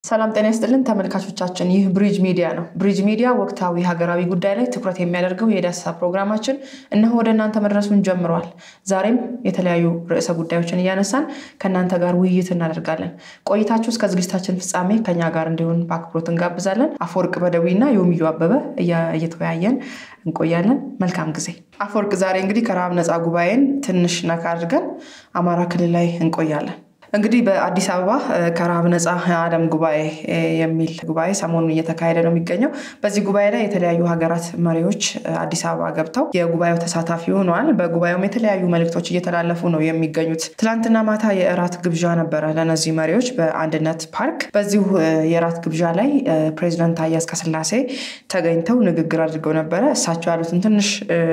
ሰላም ጤና ይስጥልን ተመልካቾቻችን፣ ይህ ብሪጅ ሚዲያ ነው። ብሪጅ ሚዲያ ወቅታዊ ሀገራዊ ጉዳይ ላይ ትኩረት የሚያደርገው የዳሰሳ ፕሮግራማችን እነሆ ወደ እናንተ መድረሱን ጀምረዋል። ዛሬም የተለያዩ ርዕሰ ጉዳዮችን እያነሳን ከእናንተ ጋር ውይይት እናደርጋለን። ቆይታችሁ እስከ ዝግጅታችን ፍጻሜ ከኛ ጋር እንዲሆን በአክብሮት እንጋብዛለን። አፈወርቅ በደዊና የውምዩ አበበ እየተወያየን እንቆያለን። መልካም ጊዜ። አፈወርቅ፣ ዛሬ እንግዲህ ከረሃብ ነፃ ጉባኤን ትንሽ ነካ አድርገን አማራ ክልል ላይ እንቆያለን። እንግዲህ በአዲስ አበባ ከረሃብ ነፃ የዓለም ጉባኤ የሚል ጉባኤ ሰሞኑን እየተካሄደ ነው የሚገኘው። በዚህ ጉባኤ ላይ የተለያዩ ሀገራት መሪዎች አዲስ አበባ ገብተው የጉባኤው ተሳታፊ ሆነዋል። በጉባኤውም የተለያዩ መልእክቶች እየተላለፉ ነው የሚገኙት። ትላንትና ማታ የእራት ግብዣ ነበረ ለእነዚህ መሪዎች በአንድነት ፓርክ። በዚሁ የእራት ግብዣ ላይ ፕሬዚዳንት ታዬ አጽቀሥላሴ ተገኝተው ንግግር አድርገው ነበረ። እሳቸው ያሉትን ትንሽ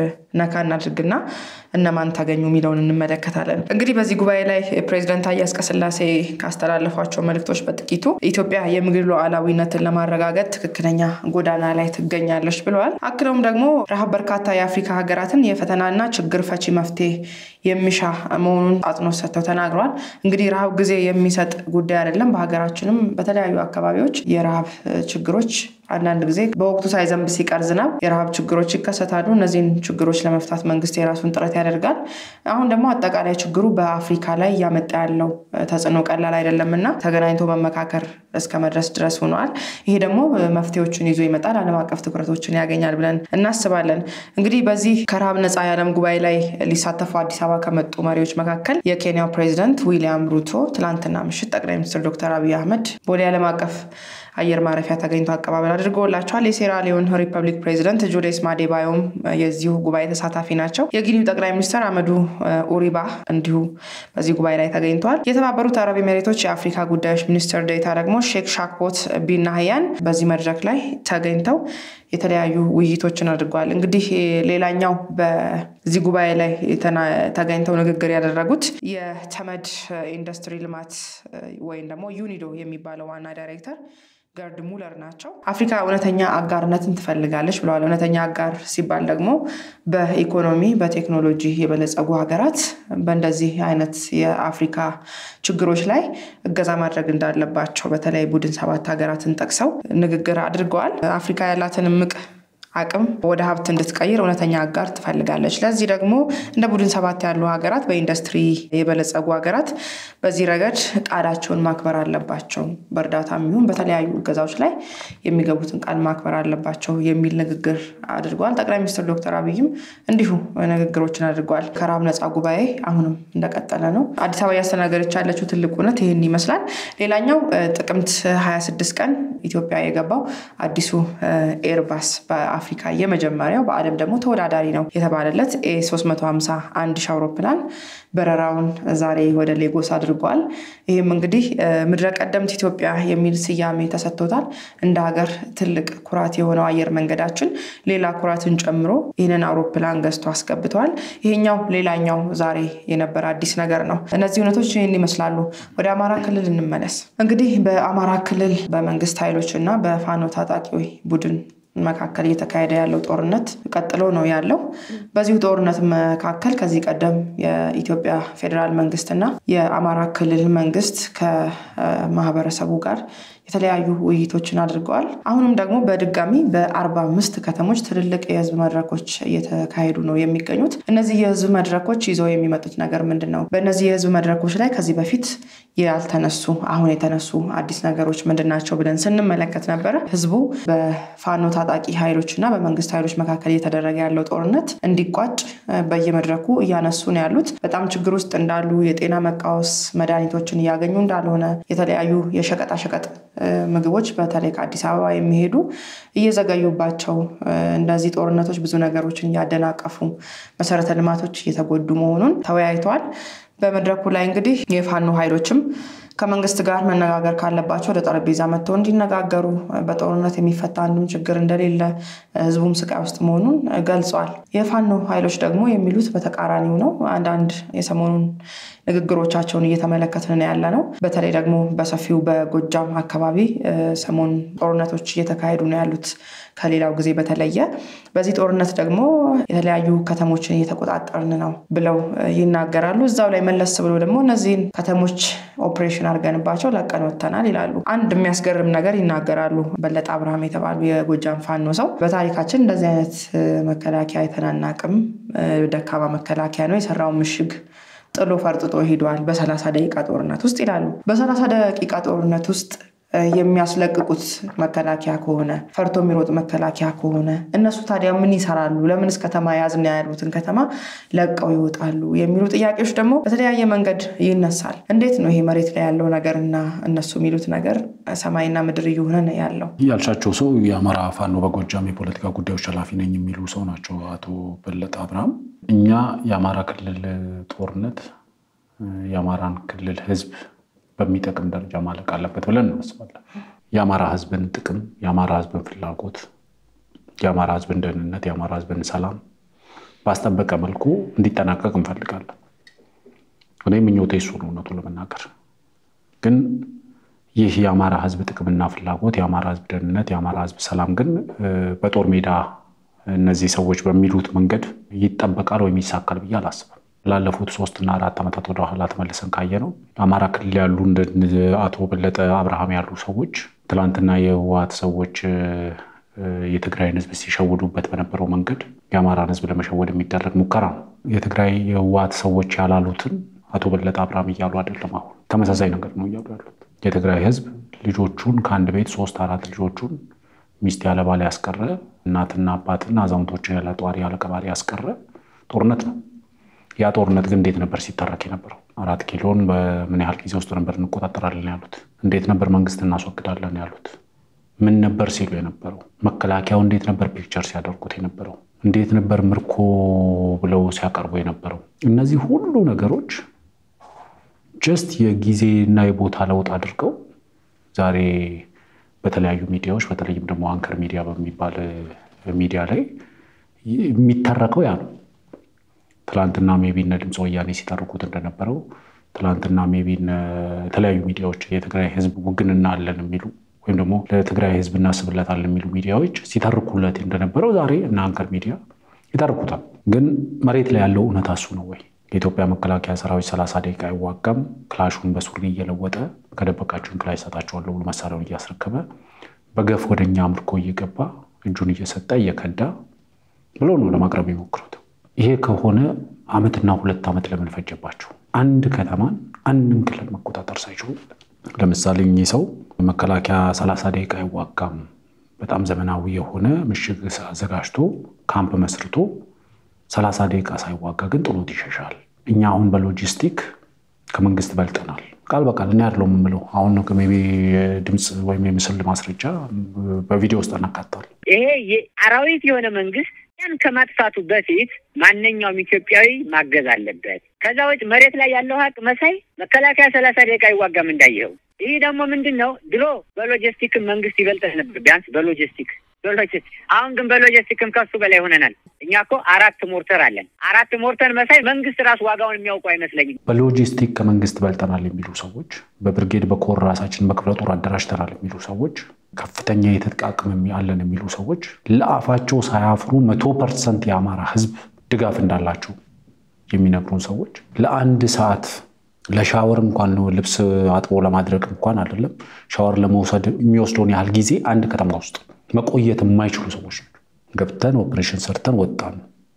ነካ እናድርግና እነማን ተገኙ የሚለውን እንመለከታለን። እንግዲህ በዚህ ጉባኤ ላይ ፕሬዚዳንት ታዬ አጽቀሥላሴ ካስተላለፏቸው መልእክቶች በጥቂቱ ኢትዮጵያ የምግብ ሉዓላዊነትን ለማረጋገጥ ትክክለኛ ጎዳና ላይ ትገኛለች ብለዋል። አክለውም ደግሞ ረሃብ በርካታ የአፍሪካ ሀገራትን የፈተናና ችግር ፈቺ መፍትሄ የሚሻ መሆኑን አጽንኦት ሰጥተው ተናግረዋል። እንግዲህ ረሃብ ጊዜ የሚሰጥ ጉዳይ አይደለም። በሀገራችንም በተለያዩ አካባቢዎች የረሃብ ችግሮች አንዳንድ ጊዜ በወቅቱ ሳይዘንብ ሲቀር ዝናብ የረሃብ ችግሮች ይከሰታሉ። እነዚህን ችግሮች ለመፍታት መንግስት የራሱን ጥረት ያደርጋል። አሁን ደግሞ አጠቃላይ ችግሩ በአፍሪካ ላይ እያመጣ ያለው ተጽዕኖ ቀላል አይደለም እና ተገናኝቶ መመካከር እስከ መድረስ ድረስ ሆነዋል። ይሄ ደግሞ መፍትሄዎችን ይዞ ይመጣል፣ ዓለም አቀፍ ትኩረቶችን ያገኛል ብለን እናስባለን። እንግዲህ በዚህ ከረሃብ ነፃ የዓለም ጉባኤ ላይ ሊሳተፉ አዲስ አበባ ከመጡ መሪዎች መካከል የኬንያው ፕሬዚደንት ዊሊያም ሩቶ ትላንትና ምሽት ጠቅላይ ሚኒስትር ዶክተር አብይ አህመድ ቦሌ ዓለም አቀፍ አየር ማረፊያ ተገኝቶ አቀባበል አድርጎላቸዋል። የሴራሊዮን ሪፐብሊክ ፕሬዚደንት ጁሌስ ማዴባዮም የዚሁ ጉባኤ ተሳታፊ ናቸው። የጊኒው ጠቅላይ ሚኒስትር አመዱ ኡሪባ እንዲሁ በዚህ ጉባኤ ላይ ተገኝተዋል። የተባበሩት አረብ ኤሜሬቶች የአፍሪካ ጉዳዮች ሚኒስትር ዴኤታ ደግሞ ሼክ ሻክቦት ቢን ናህያን በዚህ መድረክ ላይ ተገኝተው የተለያዩ ውይይቶችን አድርገዋል። እንግዲህ ሌላኛው በዚህ ጉባኤ ላይ ተገኝተው ንግግር ያደረጉት የተመድ ኢንዱስትሪ ልማት ወይም ደግሞ ዩኒዶ የሚባለው ዋና ዳይሬክተር ገርድ ሙለር ናቸው። አፍሪካ እውነተኛ አጋርነትን ትፈልጋለች ብለዋል። እውነተኛ አጋር ሲባል ደግሞ በኢኮኖሚ በቴክኖሎጂ የበለጸጉ ሀገራት በእንደዚህ አይነት የአፍሪካ ችግሮች ላይ እገዛ ማድረግ እንዳለባቸው በተለይ ቡድን ሰባት ሀገራትን ጠቅሰው ንግግር አድርገዋል። አፍሪካ ያላትን እምቅ አቅም ወደ ሀብት እንድትቀይር እውነተኛ አጋር ትፈልጋለች። ለዚህ ደግሞ እንደ ቡድን ሰባት ያሉ ሀገራት በኢንዱስትሪ የበለጸጉ ሀገራት በዚህ ረገድ ቃላቸውን ማክበር አለባቸው። በእርዳታ የሚሆን በተለያዩ እገዛዎች ላይ የሚገቡትን ቃል ማክበር አለባቸው የሚል ንግግር አድርገዋል። ጠቅላይ ሚኒስትር ዶክተር አብይም እንዲሁ ንግግሮችን አድርገዋል። ከረሃብ ነፃ ጉባኤ አሁንም እንደቀጠለ ነው። አዲስ አበባ እያስተናገደች ያለችው ትልቅ እውነት ይህን ይመስላል። ሌላኛው ጥቅምት 26 ቀን ኢትዮጵያ የገባው አዲሱ ኤርባስ አፍሪካ የመጀመሪያው በዓለም ደግሞ ተወዳዳሪ ነው የተባለለት ኤ 351 ሺህ አውሮፕላን በረራውን ዛሬ ወደ ሌጎስ አድርጓል። ይህም እንግዲህ ምድረ ቀደምት ኢትዮጵያ የሚል ስያሜ ተሰጥቶታል። እንደ ሀገር ትልቅ ኩራት የሆነው አየር መንገዳችን ሌላ ኩራትን ጨምሮ ይህንን አውሮፕላን ገዝቶ አስገብተዋል። ይሄኛው ሌላኛው ዛሬ የነበረ አዲስ ነገር ነው። እነዚህ እውነቶች ይህን ይመስላሉ። ወደ አማራ ክልል እንመለስ። እንግዲህ በአማራ ክልል በመንግስት ኃይሎች እና በፋኖ ታጣቂ ቡድን መካከል እየተካሄደ ያለው ጦርነት ቀጥሎ ነው ያለው። በዚሁ ጦርነት መካከል ከዚህ ቀደም የኢትዮጵያ ፌዴራል መንግስትና የአማራ ክልል መንግስት ከማህበረሰቡ ጋር የተለያዩ ውይይቶችን አድርገዋል። አሁንም ደግሞ በድጋሚ በአርባ አምስት ከተሞች ትልልቅ የህዝብ መድረኮች እየተካሄዱ ነው የሚገኙት። እነዚህ የህዝብ መድረኮች ይዘው የሚመጡት ነገር ምንድን ነው? በእነዚህ የህዝብ መድረኮች ላይ ከዚህ በፊት ያልተነሱ አሁን የተነሱ አዲስ ነገሮች ምንድን ናቸው ብለን ስንመለከት ነበረ። ህዝቡ በፋኖ ታጣቂ ኃይሎች እና በመንግስት ኃይሎች መካከል እየተደረገ ያለው ጦርነት እንዲቋጭ በየመድረኩ እያነሱ ነው ያሉት። በጣም ችግር ውስጥ እንዳሉ፣ የጤና መቃወስ መድኃኒቶችን እያገኙ እንዳልሆነ፣ የተለያዩ የሸቀጣሸቀጥ ምግቦች በተለይ ከአዲስ አበባ የሚሄዱ እየዘገዩባቸው እንደዚህ ጦርነቶች ብዙ ነገሮችን እያደናቀፉ መሰረተ ልማቶች እየተጎዱ መሆኑን ተወያይተዋል። በመድረኩ ላይ እንግዲህ የፋኖ ኃይሎችም ከመንግስት ጋር መነጋገር ካለባቸው ወደ ጠረጴዛ መጥተው እንዲነጋገሩ በጦርነት የሚፈታ አንዱም ችግር እንደሌለ ህዝቡም ስቃይ ውስጥ መሆኑን ገልጸዋል። የፋኖ ኃይሎች ደግሞ የሚሉት በተቃራኒው ነው። አንዳንድ የሰሞኑን ንግግሮቻቸውን እየተመለከትን ያለ ነው። በተለይ ደግሞ በሰፊው በጎጃም አካባቢ ሰሞኑን ጦርነቶች እየተካሄዱ ነው ያሉት ከሌላው ጊዜ በተለየ። በዚህ ጦርነት ደግሞ የተለያዩ ከተሞችን እየተቆጣጠርን ነው ብለው ይናገራሉ። እዛው ላይ መለስ ብሎ ደግሞ እነዚህን ከተሞች ኦፕሬሽናል ኦፕሬሽን አድርገንባቸው ለቀን ወጥተናል ይላሉ። አንድ የሚያስገርም ነገር ይናገራሉ። በለጠ አብርሃም የተባሉ የጎጃም ፋኖ ሰው በታሪካችን እንደዚህ አይነት መከላከያ የተናናቅም ደካማ መከላከያ ነው የሰራው ምሽግ ጥሎ ፈርጥጦ ሄዷል በሰላሳ ደቂቃ ጦርነት ውስጥ ይላሉ። በሰላሳ ደቂቃ ጦርነት ውስጥ የሚያስለቅቁት መከላከያ ከሆነ ፈርቶ የሚሮጥ መከላከያ ከሆነ እነሱ ታዲያ ምን ይሰራሉ? ለምንስ ከተማ ያዝና ያሉትን ከተማ ለቀው ይወጣሉ? የሚሉ ጥያቄዎች ደግሞ በተለያየ መንገድ ይነሳል። እንዴት ነው ይሄ መሬት ላይ ያለው ነገር እና እነሱ የሚሉት ነገር ሰማይና ምድር እየሆነ ነው ያለው? ያልሻቸው ሰው የአማራ ፋኖ በጎጃም የፖለቲካ ጉዳዮች ኃላፊ ነኝ የሚሉ ሰው ናቸው አቶ በለጠ አብርሃም። እኛ የአማራ ክልል ጦርነት የአማራን ክልል ህዝብ በሚጠቅም ደረጃ ማለቅ አለበት ብለን እናስባለን። የአማራ ህዝብን ጥቅም፣ የአማራ ህዝብን ፍላጎት፣ የአማራ ህዝብን ደህንነት፣ የአማራ ህዝብን ሰላም ባስጠበቀ መልኩ እንዲጠናቀቅ እንፈልጋለን። እኔ ምኞቴ እሱ ነው። እውነቱ ለመናገር ግን ይህ የአማራ ህዝብ ጥቅምና ፍላጎት፣ የአማራ ህዝብ ደህንነት፣ የአማራ ህዝብ ሰላም ግን በጦር ሜዳ እነዚህ ሰዎች በሚሉት መንገድ ይጠበቃል ወይም ይሳካል ብዬ አላስብም። ላለፉት ሶስትና አራት ዓመታት ወደ ኋላ ተመልሰን ካየ ነው አማራ ክልል ያሉ እንደ አቶ በለጠ አብርሃም ያሉ ሰዎች ትላንትና የህወሓት ሰዎች የትግራይን ህዝብ ሲሸውዱበት በነበረው መንገድ የአማራን ህዝብ ለመሸወድ የሚደረግ ሙከራ ነው። የትግራይ የህወሓት ሰዎች ያላሉትን አቶ በለጠ አብርሃም እያሉ አይደለም። አሁን ተመሳሳይ ነገር ነው እያሉ ያሉት። የትግራይ ህዝብ ልጆቹን ከአንድ ቤት ሶስት አራት ልጆቹን ሚስት ያለ ባል ያስቀረ እናትና አባትና አዛውንቶችን ያለ ጧሪ ያለ ቀባሪ ያስቀረ ጦርነት ነው። ያ ጦርነት ግን እንዴት ነበር ሲተረክ የነበረው? አራት ኪሎን በምን ያህል ጊዜ ውስጥ ነበር እንቆጣጠራለን ያሉት? እንዴት ነበር መንግስት እናስወግዳለን ያሉት? ምን ነበር ሲሉ የነበረው? መከላከያው እንዴት ነበር ፒክቸር ሲያደርጉት የነበረው? እንዴት ነበር ምርኮ ብለው ሲያቀርቡ የነበረው? እነዚህ ሁሉ ነገሮች ጀስት የጊዜና የቦታ ለውጥ አድርገው ዛሬ በተለያዩ ሚዲያዎች በተለይም ደግሞ አንከር ሚዲያ በሚባል ሚዲያ ላይ የሚተረከው ያ ነው። ትላንትና ሜቢ እነ ድምፀ ወያኔ ሲተርኩት እንደነበረው ትላንትና ሜቢ የተለያዩ ሚዲያዎች የትግራይ ህዝብ ውግንና አለን የሚሉ ወይም ደግሞ ለትግራይ ህዝብ እናስብለታለን የሚሉ ሚዲያዎች ሲተርኩለት እንደነበረው ዛሬ እነ አንከር ሚዲያ ይተርኩታል። ግን መሬት ላይ ያለው እውነታ እሱ ነው ወይ? የኢትዮጵያ መከላከያ ሰራዊት ሰላሳ ደቂቃ አይዋጋም። ክላሹን በሱሪ እየለወጠ ከደበቃችሁን ክላሽ እሰጣችኋለሁ ብሎ መሳሪያውን እያስረከበ በገፍ ወደኛ ምርኮ እየገባ እጁን እየሰጠ እየከዳ ብሎ ነው ለማቅረብ የሞክሩት። ይሄ ከሆነ ዓመትና ሁለት ዓመት ለምን ፈጀባቸው? አንድ ከተማን አንድን ክልል መቆጣጠር ሳይችሉ። ለምሳሌ እኚህ ሰው መከላከያ ሰላሳ ደቂቃ አይዋጋም፣ በጣም ዘመናዊ የሆነ ምሽግ አዘጋጅቶ ካምፕ መስርቶ ሰላሳ ደቂቃ ሳይዋጋ ግን ጥሎት ይሸሻል። እኛ አሁን በሎጂስቲክ ከመንግስት በልጠናል። ቃል በቃል እኔ ያለው የምለው አሁን ሜይ ቢ ድምፅ ወይም የምስል ማስረጃ በቪዲዮ ውስጥ እናካታል። ይሄ አራዊት የሆነ መንግስት ያን ከማጥፋቱ በፊት ማንኛውም ኢትዮጵያዊ ማገዝ አለበት። ከዛ ውጭ መሬት ላይ ያለው ሀቅ መሳይ መከላከያ ሰላሳ ደቂቃ አይዋጋም እንዳየኸው። ይህ ደግሞ ምንድን ነው? ድሮ በሎጂስቲክም መንግስት ይበልጠን ነበር፣ ቢያንስ በሎጂስቲክ በሎጂስቲክ አሁን ግን በሎጂስቲክም ከሱ በላይ ሆነናል። እኛ እኮ አራት ሞርተር አለን። አራት ሞርተር መሳይ መንግስት ራሱ ዋጋውን የሚያውቁ አይመስለኝም። በሎጂስቲክ ከመንግስት በልጠናል የሚሉ ሰዎች፣ በብርጌድ በኮር ራሳችን በክፍለ ጦር አደራጅተናል የሚሉ ሰዎች፣ ከፍተኛ የትጥቅ አቅም አለን የሚሉ ሰዎች ለአፋቸው ሳያፍሩ መቶ ፐርሰንት የአማራ ህዝብ ድጋፍ እንዳላቸው የሚነግሩን ሰዎች ለአንድ ሰዓት ለሻወር እንኳን ልብስ አጥቦ ለማድረግ እንኳን አይደለም ሻወር ለመውሰድ የሚወስደውን ያህል ጊዜ አንድ ከተማ ውስጥ መቆየት የማይችሉ ሰዎች ናቸው። ገብተን ኦፕሬሽን ሰርተን ወጣን።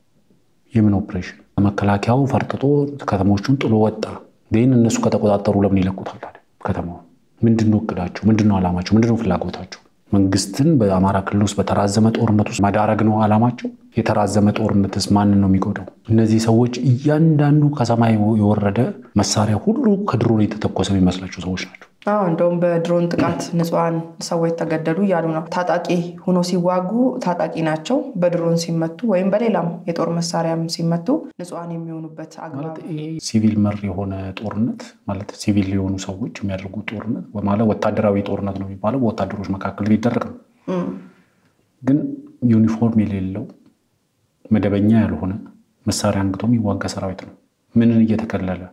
የምን ኦፕሬሽን? መከላከያው ፈርጥጦ ከተሞቹን ጥሎ ወጣ። ግን እነሱ ከተቆጣጠሩ ለምን ይለቁታል ታዲያ ከተማውን? ምንድነው እቅዳቸው? ምንድነው ዓላማቸው? ምንድነው ፍላጎታቸው? መንግስትን በአማራ ክልል ውስጥ በተራዘመ ጦርነት ውስጥ መዳረግ ነው ዓላማቸው። የተራዘመ ጦርነትስ ማንን ነው የሚጎዳው? እነዚህ ሰዎች እያንዳንዱ ከሰማይ የወረደ መሳሪያ ሁሉ ከድሮን የተተኮሰ የሚመስላቸው ሰዎች ናቸው። አዎ እንደውም በድሮን ጥቃት ንጹሐን ሰዎች ተገደሉ እያሉ ነው። ታጣቂ ሆኖ ሲዋጉ ታጣቂ ናቸው። በድሮን ሲመቱ ወይም በሌላም የጦር መሳሪያም ሲመቱ ንጹሐን የሚሆኑበት አግባብ ሲቪል መር የሆነ ጦርነት ማለት ሲቪል የሆኑ ሰዎች የሚያደርጉት ጦርነት ማለት ወታደራዊ ጦርነት ነው የሚባለው በወታደሮች መካከል ሊደረግ ነው። ግን ዩኒፎርም የሌለው መደበኛ ያልሆነ መሳሪያ አንግቶ የሚዋጋ ሰራዊት ነው። ምንን እየተከለለ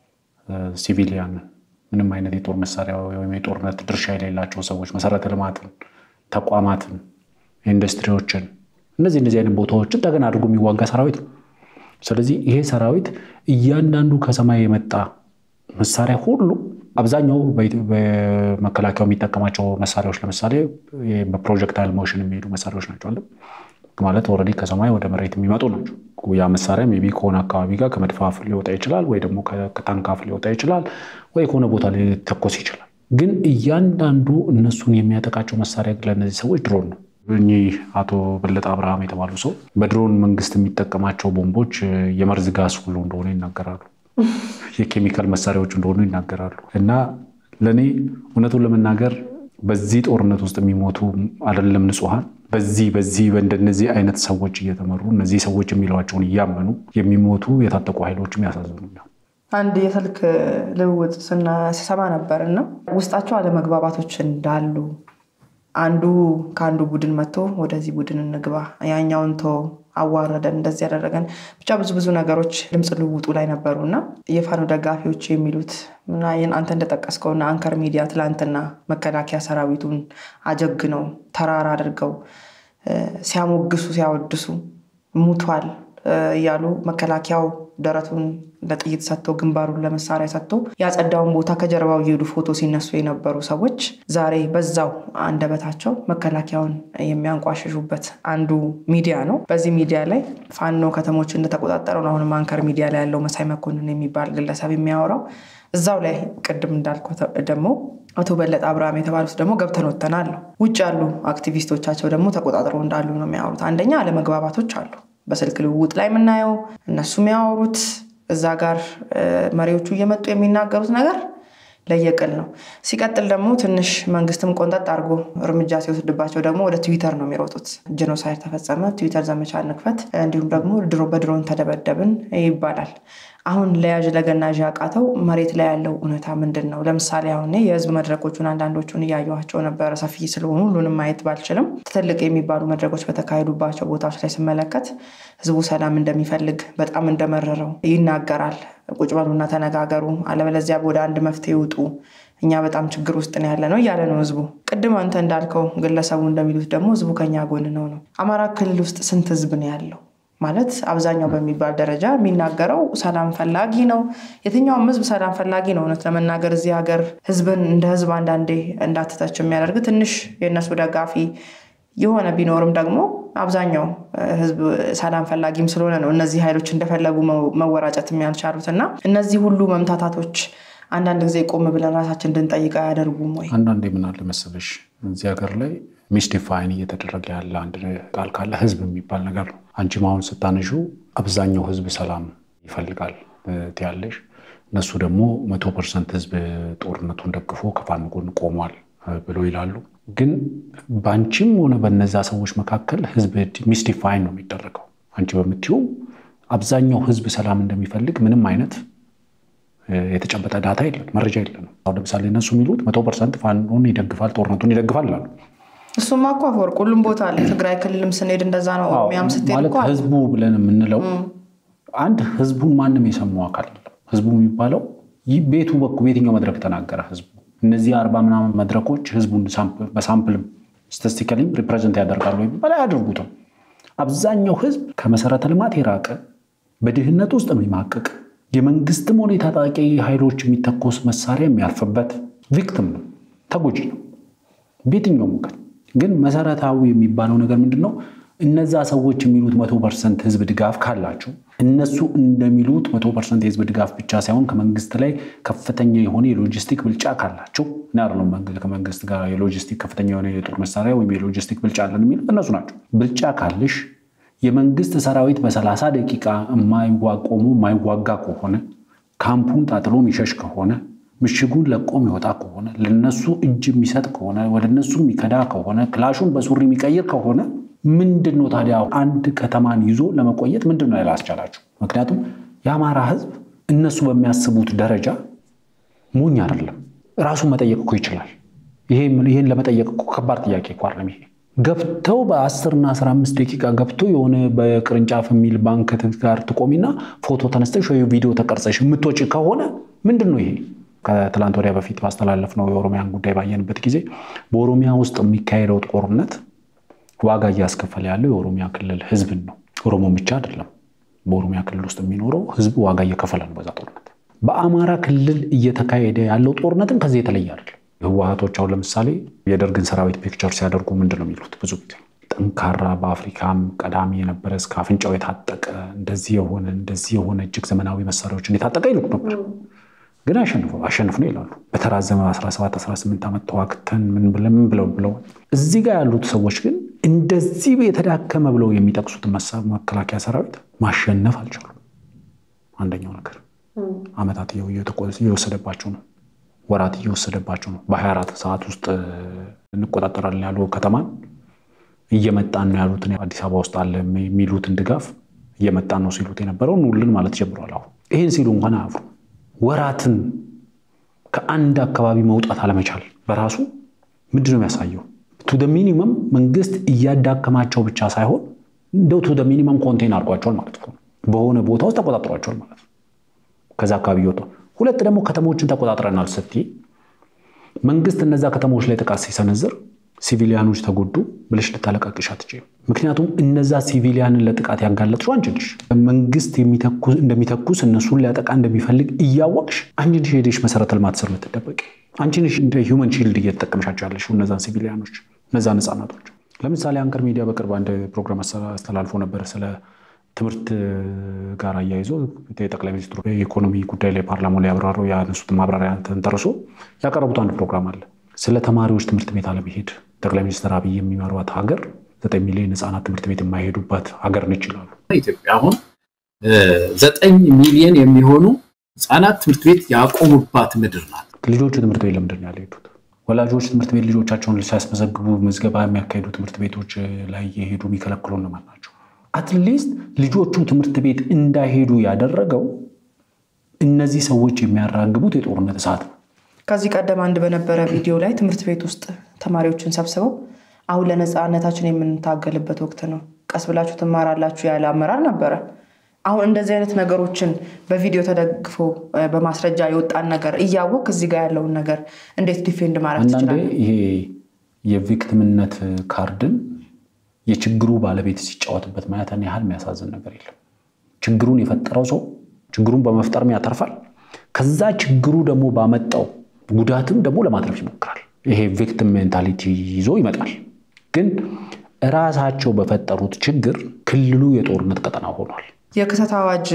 ሲቪሊያንን ምንም አይነት የጦር መሳሪያ ወይም የጦርነት ድርሻ የሌላቸው ሰዎች መሰረተ ልማትን፣ ተቋማትን፣ ኢንዱስትሪዎችን እነዚህ እነዚህ አይነት ቦታዎችን ተገን አድርጎ የሚዋጋ ሰራዊት ነው። ስለዚህ ይሄ ሰራዊት እያንዳንዱ ከሰማይ የመጣ መሳሪያ ሁሉ አብዛኛው በመከላከያው የሚጠቀማቸው መሳሪያዎች ለምሳሌ በፕሮጀክታይል ሞሽን የሚሄዱ መሳሪያዎች ናቸው አለ ማለት ኦልሬዲ ከሰማይ ወደ መሬት የሚመጡ ናቸው። ያ መሳሪያ ሜይ ቢ ከሆነ አካባቢ ጋር ከመድፍ አፍ ሊወጣ ይችላል፣ ወይ ደግሞ ከታንክ አፍ ሊወጣ ይችላል፣ ወይ ከሆነ ቦታ ሊተኮስ ይችላል። ግን እያንዳንዱ እነሱን የሚያጠቃቸው መሳሪያ ለእነዚህ ሰዎች ድሮን ነው። እኚህ አቶ በለጠ አብርሃም የተባሉ ሰው በድሮን መንግስት የሚጠቀማቸው ቦምቦች የመርዝ ጋዝ ሁሉ እንደሆነ ይናገራሉ። የኬሚካል መሳሪያዎች እንደሆኑ ይናገራሉ። እና ለእኔ እውነቱን ለመናገር በዚህ ጦርነት ውስጥ የሚሞቱ አይደለም ንጹሐን በዚህ በዚህ በእንደነዚህ አይነት ሰዎች እየተመሩ እነዚህ ሰዎች የሚለዋቸውን እያመኑ የሚሞቱ የታጠቁ ኃይሎችም ያሳዝኑኛል። አንድ የስልክ ልውውጥ ስሰማ ነበር እና ውስጣቸው አለመግባባቶች እንዳሉ አንዱ ከአንዱ ቡድን መጥቶ ወደዚህ ቡድን እንግባ፣ ያኛውን ቶ አዋረደን፣ እንደዚህ ያደረገን፣ ብቻ ብዙ ብዙ ነገሮች ድምፅ ልውውጡ ላይ ነበሩ እና የፋኖ ደጋፊዎች የሚሉት እና አንተ እንደጠቀስከውና አንከር ሚዲያ ትላንትና መከላከያ ሰራዊቱን አጀግነው ተራራ አድርገው ሲያሞግሱ ሲያወድሱ ሙቷል እያሉ መከላከያው ደረቱን ለጥይት ሰጥቶ ግንባሩን ለመሳሪያ ሰጥቶ ያጸዳውን ቦታ ከጀርባው እየሄዱ ፎቶ ሲነሱ የነበሩ ሰዎች ዛሬ በዛው አንደበታቸው መከላከያውን የሚያንቋሽሹበት አንዱ ሚዲያ ነው። በዚህ ሚዲያ ላይ ፋኖ ከተሞች እንደተቆጣጠረው ነው አሁንም አንከር ሚዲያ ላይ ያለው መሳይ መኮንን የሚባል ግለሰብ የሚያወራው። እዛው ላይ ቅድም እንዳልኩ ደግሞ አቶ በለጠ አብርሃም የተባሉት ደግሞ ገብተን ወጥተናል ነው። ውጭ ያሉ አክቲቪስቶቻቸው ደግሞ ተቆጣጥረው እንዳሉ ነው የሚያወሩት። አንደኛ አለመግባባቶች አሉ በስልክ ልውውጥ ላይ የምናየው እነሱ የሚያወሩት እዛ ጋር መሪዎቹ እየመጡ የሚናገሩት ነገር ለየቅል ነው። ሲቀጥል ደግሞ ትንሽ መንግስትም ቆንጠጥ አድርጎ እርምጃ ሲወስድባቸው ደግሞ ወደ ትዊተር ነው የሚሮጡት። ጄኖሳይድ ተፈጸመ፣ ትዊተር ዘመቻ እንክፈት፣ እንዲሁም ደግሞ ድሮ በድሮን ተደበደብን ይባላል። አሁን ለያዥ ለገናዥ ያቃተው መሬት ላይ ያለው እውነታ ምንድን ነው? ለምሳሌ አሁን የህዝብ መድረኮቹን አንዳንዶቹን እያየኋቸው ነበረ። ሰፊ ስለሆኑ ሁሉንም ማየት ባልችልም ትልቅ የሚባሉ መድረኮች በተካሄዱባቸው ቦታዎች ላይ ስመለከት ህዝቡ ሰላም እንደሚፈልግ በጣም እንደመረረው ይናገራል። ቁጭ በሉና ተነጋገሩ፣ አለበለዚያ ወደ አንድ መፍትሄ ይውጡ፣ እኛ በጣም ችግር ውስጥ ነው ያለ ነው እያለ ነው ህዝቡ። ቅድም አንተ እንዳልከው ግለሰቡ እንደሚሉት ደግሞ ህዝቡ ከኛ ጎን ነው ነው። አማራ ክልል ውስጥ ስንት ህዝብ ነው ያለው? ማለት አብዛኛው በሚባል ደረጃ የሚናገረው ሰላም ፈላጊ ነው። የትኛውም ህዝብ ሰላም ፈላጊ ነው። እውነት ለመናገር እዚህ ሀገር ህዝብን እንደ ህዝብ አንዳንዴ እንዳትተች የሚያደርግ ትንሽ የእነሱ ደጋፊ የሆነ ቢኖርም ደግሞ አብዛኛው ህዝብ ሰላም ፈላጊም ስለሆነ ነው እነዚህ ኃይሎች እንደፈለጉ መወራጨት ያልቻሉት እና እነዚህ ሁሉ መምታታቶች አንዳንድ ጊዜ ቆም ብለን ራሳችን እንድንጠይቅ አያደርጉም ወይ? አንዳንዴ ምን አለ መሰለሽ እዚህ ሀገር ላይ ሚስዲፋይን እየተደረገ ያለ አንድ ቃል ካለ ህዝብ የሚባል ነገር ነው። አንቺም አሁን ስታነሹ አብዛኛው ህዝብ ሰላም ይፈልጋል ትያለሽ። እነሱ ደግሞ መቶ ፐርሰንት ህዝብ ጦርነቱን ደግፎ ከፋኖ ጎን ቆሟል ብሎ ይላሉ። ግን በአንቺም ሆነ በነዛ ሰዎች መካከል ህዝብ ሚስዲፋይን ነው የሚደረገው። አንቺ በምትይው አብዛኛው ህዝብ ሰላም እንደሚፈልግ ምንም አይነት የተጨበጠ ዳታ የለም፣ መረጃ የለንም። አሁን ለምሳሌ እነሱ የሚሉት መቶ ፐርሰንት ፋኖን ይደግፋል፣ ጦርነቱን ይደግፋል አሉ። እሱማ እኮ አፈወርቅ ሁሉም ቦታ አለ። ትግራይ ክልልም ስንሄድ እንደዛ ነው። ኦሮሚያም ስትሄድ ማለት እኮ አለ። ህዝቡ ብለን የምንለው አንድ ህዝቡን ማንም የሰማው አካል የለም። ህዝቡ የሚባለው ይህ ቤቱ በኩል በየትኛው መድረክ ተናገረ ህዝቡ። እነዚህ አርባ ምናምን መድረኮች ህዝቡን በሳምፕልም ስታቲስቲካሊም ሪፕሬዘንት ያደርጋሉ የሚባል አያደርጉትም። አብዛኛው ህዝብ ከመሰረተ ልማት የራቀ በድህነት ውስጥ የሚማቅቅ የመንግስትም ሆነ የታጣቂ ኃይሎች የሚተኮስ መሳሪያ የሚያልፍበት ቪክቲም ነው፣ ተጎጂ ነው በየትኛው ወገን። ግን መሰረታዊ የሚባለው ነገር ምንድን ነው? እነዛ ሰዎች የሚሉት መቶ ፐርሰንት ህዝብ ድጋፍ ካላቸው እነሱ እንደሚሉት መቶ ፐርሰንት የህዝብ ድጋፍ ብቻ ሳይሆን ከመንግስት ላይ ከፍተኛ የሆነ የሎጂስቲክ ብልጫ ካላቸው እና አይደለም ከመንግስት ጋር የሎጂስቲክ ከፍተኛ የሆነ የጦር መሳሪያ ወይም የሎጂስቲክ ብልጫ አለን የሚሉት እነሱ ናቸው። ብልጫ ካልሽ የመንግስት ሰራዊት በሰላሳ ደቂቃ የማይዋቆሙ የማይዋጋ ከሆነ ካምፑን ጣጥሎ የሚሸሽ ከሆነ ምሽጉን ለቆ የሚወጣ ከሆነ ለነሱ እጅ የሚሰጥ ከሆነ ወደ እነሱ የሚከዳ ከሆነ ክላሹን በሱሪ የሚቀይር ከሆነ ምንድን ነው ታዲያ አንድ ከተማን ይዞ ለመቆየት ምንድን ነው ያላስቻላቸው? ምክንያቱም የአማራ ህዝብ እነሱ በሚያስቡት ደረጃ ሞኝ አይደለም። ራሱን መጠየቅ እኮ ይችላል። ይህን ለመጠየቅ እኮ ከባድ ጥያቄ እኮ አይደለም ይሄ ገብተው በአስርና አስራ አምስት ደቂቃ ገብቶ የሆነ በቅርንጫፍ የሚል ባንክ ጋር ትቆሚና ፎቶ ተነስተሽ ወይ ቪዲዮ ተቀርጸሽ የምትወጪ ከሆነ ምንድን ነው ይሄ? ከትላንት ወዲያ በፊት ባስተላለፍነው የኦሮሚያን ጉዳይ ባየንበት ጊዜ በኦሮሚያ ውስጥ የሚካሄደው ጦርነት ዋጋ እያስከፈለ ያለው የኦሮሚያ ክልል ህዝብን ነው። ኦሮሞን ብቻ አይደለም። በኦሮሚያ ክልል ውስጥ የሚኖረው ህዝብ ዋጋ እየከፈለ ነው በዛ ጦርነት። በአማራ ክልል እየተካሄደ ያለው ጦርነትም ከዚህ የተለየ አይደለም። ህወሓቶች አሁን ለምሳሌ የደርግን ሰራዊት ፒክቸር ሲያደርጉ ምንድን ነው የሚሉት? ብዙ ጊዜ ጠንካራ በአፍሪካም ቀዳሚ የነበረ እስከ አፍንጫው የታጠቀ እንደዚህ የሆነ እንደዚህ የሆነ እጅግ ዘመናዊ መሳሪያዎችን የታጠቀ ይልቁ ነበር። ግን አሸንፎ አሸንፍ ነው ይላሉ። በተራዘመ 17 18 ዓመት ተዋግተን ምን ብለው ብለው ብለው እዚህ ጋር ያሉት ሰዎች ግን እንደዚህ የተዳከመ ብለው የሚጠቅሱትን መከላከያ ሰራዊት ማሸነፍ አልቻሉም። አንደኛው ነገር ዓመታት እየወሰደባቸው ነው። ወራት እየወሰደባቸው ነው። በ24 ሰዓት ውስጥ እንቆጣጠራለን ያሉ ከተማን እየመጣን ነው ያሉትን አዲስ አበባ ውስጥ አለ የሚሉትን ድጋፍ እየመጣን ነው ሲሉት የነበረው ኑልን ማለት ጀምሯል። አሁን ይህን ሲሉ እንኳን አያፍሩ። ወራትን ከአንድ አካባቢ መውጣት አለመቻል በራሱ ምንድን ነው የሚያሳየው? ቱ ሚኒመም መንግስት እያዳከማቸው ብቻ ሳይሆን እንደው ቱ ሚኒመም ኮንቴን አድርጓቸዋል ማለት ነው። በሆነ ቦታ ውስጥ ተቆጣጥሯቸዋል ማለት ነው። ከዛ አካባቢ እየወጡ ሁለት ደግሞ ከተሞችን ተቆጣጥረናል ስትይ መንግስት እነዛ ከተሞች ላይ ጥቃት ሲሰነዝር ሲቪሊያኖች ተጎዱ ብለሽ ልታለቃቅሽ አትችይም። ምክንያቱም እነዛ ሲቪሊያንን ለጥቃት ያጋለጥሽው አንቺ ነሽ። መንግስት እንደሚተኩስ እነሱን ሊያጠቃ እንደሚፈልግ እያወቅሽ አንቺ ነሽ ሄደሽ መሰረተ ልማት ስር የምትደበቂ። አንቺ ነሽ እንደ ሂውመን ሺልድ እየተጠቀምሻቸው ያለሽው እነዛን ሲቪሊያኖች፣ እነዛን ህጻናቶች። ለምሳሌ አንከር ሚዲያ በቅርብ አንድ ፕሮግራም አስተላልፎ ነበር ስለ ትምህርት ጋር አያይዞ የጠቅላይ ሚኒስትሩ የኢኮኖሚ ጉዳይ ላይ ፓርላማው ላይ ያብራሩ ያነሱት ማብራሪያ ተንተርሶ ያቀረቡት አንድ ፕሮግራም አለ ስለ ተማሪዎች ትምህርት ቤት አለመሄድ ጠቅላይ ሚኒስትር አብይ የሚመሯት ሀገር ዘጠኝ ሚሊዮን ህጻናት ትምህርት ቤት የማይሄዱባት ሀገር ነች ይላሉ። ኢትዮጵያ አሁን ዘጠኝ ሚሊዮን የሚሆኑ ህጻናት ትምህርት ቤት ያቆሙባት ምድር ናት። ልጆቹ ትምህርት ቤት ለምንድን ነው ያልሄዱት? ወላጆች ትምህርት ቤት ልጆቻቸውን ሲያስመዘግቡ ምዝገባ የሚያካሂዱ ትምህርት ቤቶች ላይ የሄዱ የሚከለክሉ እነማን ናቸው? አትሊስት ልጆቹ ትምህርት ቤት እንዳይሄዱ ያደረገው እነዚህ ሰዎች የሚያራግቡት የጦርነት እሳት ነው። ከዚህ ቀደም አንድ በነበረ ቪዲዮ ላይ ትምህርት ቤት ውስጥ ተማሪዎችን ሰብስበው አሁን ለነፃነታችን የምንታገልበት ወቅት ነው፣ ቀስ ብላችሁ ትማራላችሁ ያለ አመራር ነበረ። አሁን እንደዚህ አይነት ነገሮችን በቪዲዮ ተደግፎ በማስረጃ የወጣን ነገር እያወቅ እዚህ ጋር ያለውን ነገር እንዴት ዲፌንድ ማድረግ አንዳንዴ ትችላለን? ይሄ የቪክቲምነት ካርድን የችግሩ ባለቤት ሲጫወትበት ማየትን ያህል የሚያሳዝን ነገር የለም። ችግሩን የፈጠረው ሰው ችግሩን በመፍጠርም ያተርፋል። ከዛ ችግሩ ደግሞ ባመጣው ጉዳትም ደግሞ ለማትረፍ ይሞክራል። ይሄ ቪክቲም ሜንታሊቲ ይዞ ይመጣል። ግን እራሳቸው በፈጠሩት ችግር ክልሉ የጦርነት ቀጠና ሆኗል። የክተት አዋጅ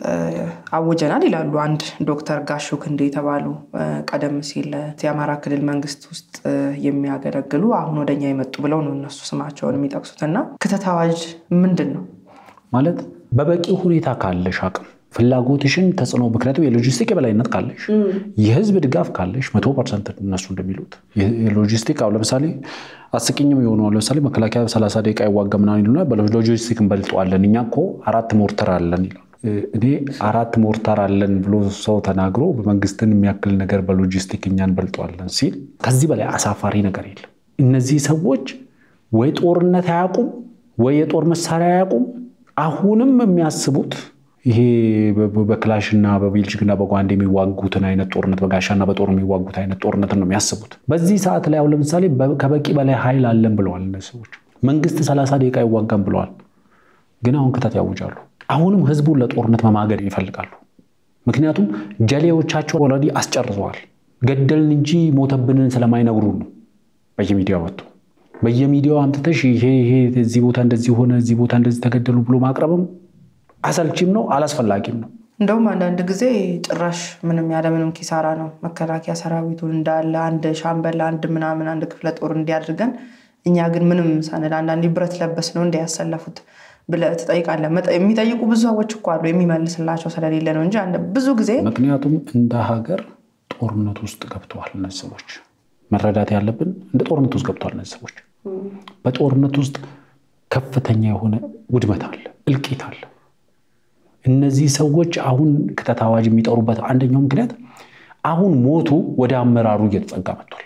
አውጀናል ይላሉ አንድ ዶክተር ጋሹ ክንዴ የተባሉ ቀደም ሲል የአማራ ክልል መንግስት ውስጥ የሚያገለግሉ አሁን ወደኛ የመጡ ብለው ነው እነሱ ስማቸውን የሚጠቅሱት። እና ክተት አዋጅ ምንድን ነው ማለት በበቂ ሁኔታ ካለሽ አቅም ፍላጎትሽን ተጽዕኖ ምክንያቱም የሎጂስቲክ የበላይነት ካለሽ የህዝብ ድጋፍ ካለሽ መቶ ፐርሰንት እነሱ እንደሚሉት የሎጂስቲክ አሁን ለምሳሌ አስቂኝም የሆኑ አሁን ለምሳሌ መከላከያ በሰላሳ ደቂቃ ይዋጋ ምናምን ይሉና በሎጂስቲክ እንበልጠዋለን እኛ እኮ አራት ሞርተር አለን ይላሉ። እኔ አራት ሞርተር አለን ብሎ ሰው ተናግሮ በመንግስትን የሚያክል ነገር በሎጂስቲክ እኛ እንበልጠዋለን ሲል ከዚህ በላይ አሳፋሪ ነገር የለም። እነዚህ ሰዎች ወይ ጦርነት አያውቁም ወይ የጦር መሳሪያ አያውቁም። አሁንም የሚያስቡት ይሄ በክላሽና በቤልጅግና በጓንድ የሚዋጉትን አይነት ጦርነት በጋሻና በጦር የሚዋጉት አይነት ጦርነትን ነው የሚያስቡት። በዚህ ሰዓት ላይ አሁን ለምሳሌ ከበቂ በላይ ኃይል አለን ብለዋል እነዚህ ሰዎች። መንግስት ሰላሳ ደቂቃ ይዋጋም ብለዋል። ግን አሁን ክተት ያውጃሉ። አሁንም ህዝቡን ለጦርነት መማገድ ይፈልጋሉ። ምክንያቱም ጀሌዎቻቸው ኦልሬዲ አስጨርሰዋል። ገደልን እንጂ ሞተብንን ስለማይነግሩን ነው በየሚዲያው ወጥቶ በየሚዲያው አምጥተሽ ይሄ ይሄ እዚህ ቦታ እንደዚህ ሆነ እዚህ ቦታ እንደዚህ ተገደሉ ብሎ ማቅረብም አሰልቺም ነው፣ አላስፈላጊም ነው። እንደውም አንዳንድ ጊዜ ጭራሽ ምንም ያለምንም ኪሳራ ነው መከላከያ ሰራዊቱን እንዳለ አንድ ሻምበል አንድ ምናምን አንድ ክፍለ ጦር እንዲያድርገን እኛ ግን ምንም ሳንል አንዳንድ ብረት ለበስ ነው እንዲያሰለፉት ብለህ ትጠይቃለህ። የሚጠይቁ ብዙ ሰዎች እኮ አሉ፣ የሚመልስላቸው ስለሌለ ነው እንጂ ብዙ ጊዜ ምክንያቱም እንደ ሀገር ጦርነት ውስጥ ገብተዋል እነዚህ ሰዎች። መረዳት ያለብን እንደ ጦርነት ውስጥ ገብተዋል እነዚህ ሰዎች። በጦርነት ውስጥ ከፍተኛ የሆነ ውድመት አለ፣ እልቂት አለ። እነዚህ ሰዎች አሁን ክተት አዋጅ የሚጠሩበት አንደኛው ምክንያት አሁን ሞቱ ወደ አመራሩ እየተጠጋ መጥቷል።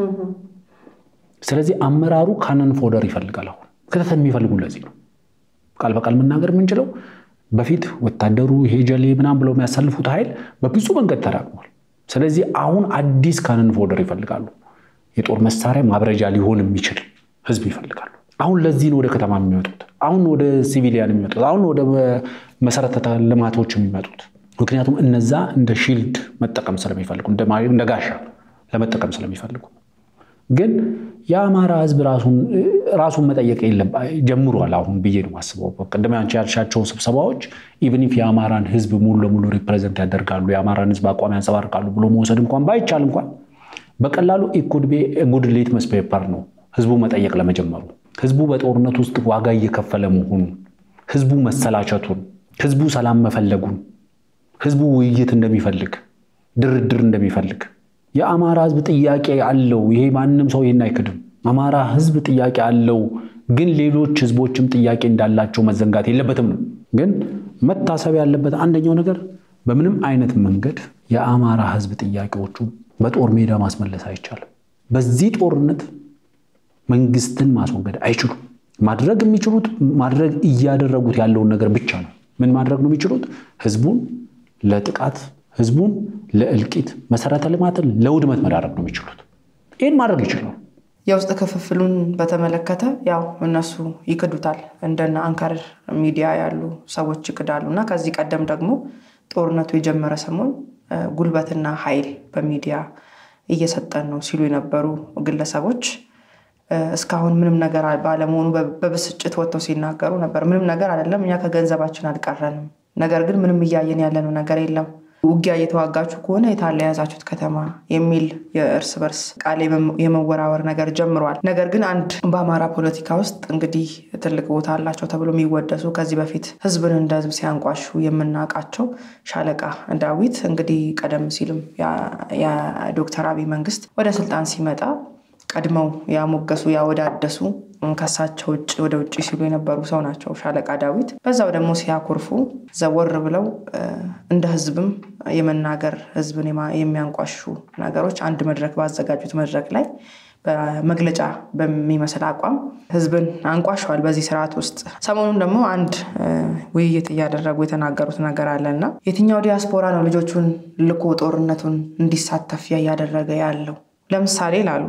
ስለዚህ አመራሩ ካነን ፎደር ይፈልጋል። አሁን ክተት የሚፈልጉ ለዚህ ነው። ቃል በቃል መናገር የምንችለው በፊት ወታደሩ ይሄ ጀሌ ምናምን ብለው የሚያሳልፉት ኃይል በብዙ መንገድ ተዳቅሟል። ስለዚህ አሁን አዲስ ካነን ፎደር ይፈልጋሉ። የጦር መሳሪያ ማብረጃ ሊሆን የሚችል ህዝብ ይፈልጋሉ። አሁን ለዚህ ነው ወደ ከተማ የሚመጡት። አሁን ወደ ሲቪሊያን የሚመጡት። አሁን ወደ መሰረተ ልማቶች የሚመጡት። ምክንያቱም እነዛ እንደ ሺልድ መጠቀም ስለሚፈልጉ እንደ ጋሻ ለመጠቀም ስለሚፈልጉ ግን የአማራ ህዝብ ራሱን መጠየቅ የለም ጀምሯል አሁን ብዬ ነው የማስበው። ቅድም አንቺ ያልሻቸው ስብሰባዎች ኢቭን ኢፍ የአማራን ህዝብ ሙሉ ለሙሉ ሪፕሬዘንት ያደርጋሉ የአማራን ህዝብ አቋም ያንጸባርቃሉ ብሎ መውሰድ እንኳን ባይቻል እንኳን በቀላሉ ኢኩድ ቢ ጉድ ሊትመስ ፔፐር ነው ህዝቡ መጠየቅ ለመጀመሩ ህዝቡ በጦርነት ውስጥ ዋጋ እየከፈለ መሆኑን ህዝቡ መሰላቸቱን ህዝቡ ሰላም መፈለጉን ህዝቡ ውይይት እንደሚፈልግ ድርድር እንደሚፈልግ የአማራ ህዝብ ጥያቄ አለው። ይሄ ማንም ሰው ይህን አይክድም። አማራ ህዝብ ጥያቄ አለው፣ ግን ሌሎች ህዝቦችም ጥያቄ እንዳላቸው መዘንጋት የለበትም ነው። ግን መታሰብ ያለበት አንደኛው ነገር በምንም አይነት መንገድ የአማራ ህዝብ ጥያቄዎቹ በጦር ሜዳ ማስመለስ አይቻልም። በዚህ ጦርነት መንግስትን ማስወገድ አይችሉም። ማድረግ የሚችሉት ማድረግ እያደረጉት ያለውን ነገር ብቻ ነው። ምን ማድረግ ነው የሚችሉት? ህዝቡን ለጥቃት ህዝቡን ለእልቂት መሰረተ ልማትን ለውድመት መዳረግ ነው የሚችሉት። ይህን ማድረግ ይችላሉ። የውስጥ ክፍፍሉን በተመለከተ ያው እነሱ ይክዱታል። እንደነ አንከር ሚዲያ ያሉ ሰዎች ይክዳሉ እና ከዚህ ቀደም ደግሞ ጦርነቱ የጀመረ ሰሞን ጉልበትና ኃይል በሚዲያ እየሰጠን ነው ሲሉ የነበሩ ግለሰቦች እስካሁን ምንም ነገር ባለመሆኑ በብስጭት ወጥተው ሲናገሩ ነበር። ምንም ነገር አይደለም፣ እኛ ከገንዘባችን አልቀረንም። ነገር ግን ምንም እያየን ያለነው ነገር የለም። ውጊያ እየተዋጋችሁ ከሆነ የታለ የያዛችሁት ከተማ የሚል የእርስ በርስ ቃል የመወራወር ነገር ጀምሯል። ነገር ግን አንድ በአማራ ፖለቲካ ውስጥ እንግዲህ ትልቅ ቦታ አላቸው ተብሎ የሚወደሱ ከዚህ በፊት ህዝብን እንደ ህዝብ ሲያንቋሹ የምናውቃቸው ሻለቃ ዳዊት እንግዲህ ቀደም ሲልም የዶክተር አብይ መንግስት ወደ ስልጣን ሲመጣ ቀድመው ያሞገሱ ያወዳደሱ ከሳቸው ውጭ ወደ ውጭ ሲሉ የነበሩ ሰው ናቸው ሻለቃ ዳዊት። በዛው ደግሞ ሲያኮርፉ ዘወር ብለው እንደ ህዝብም የመናገር ህዝብን የሚያንቋሹ ነገሮች አንድ መድረክ ባዘጋጁት መድረክ ላይ በመግለጫ በሚመስል አቋም ህዝብን አንቋሸዋል በዚህ ስርዓት ውስጥ። ሰሞኑን ደግሞ አንድ ውይይት እያደረጉ የተናገሩት ነገር አለ እና የትኛው ዲያስፖራ ነው ልጆቹን ልኮ ጦርነቱን እንዲሳተፍ እያደረገ ያለው? ለምሳሌ ላሉ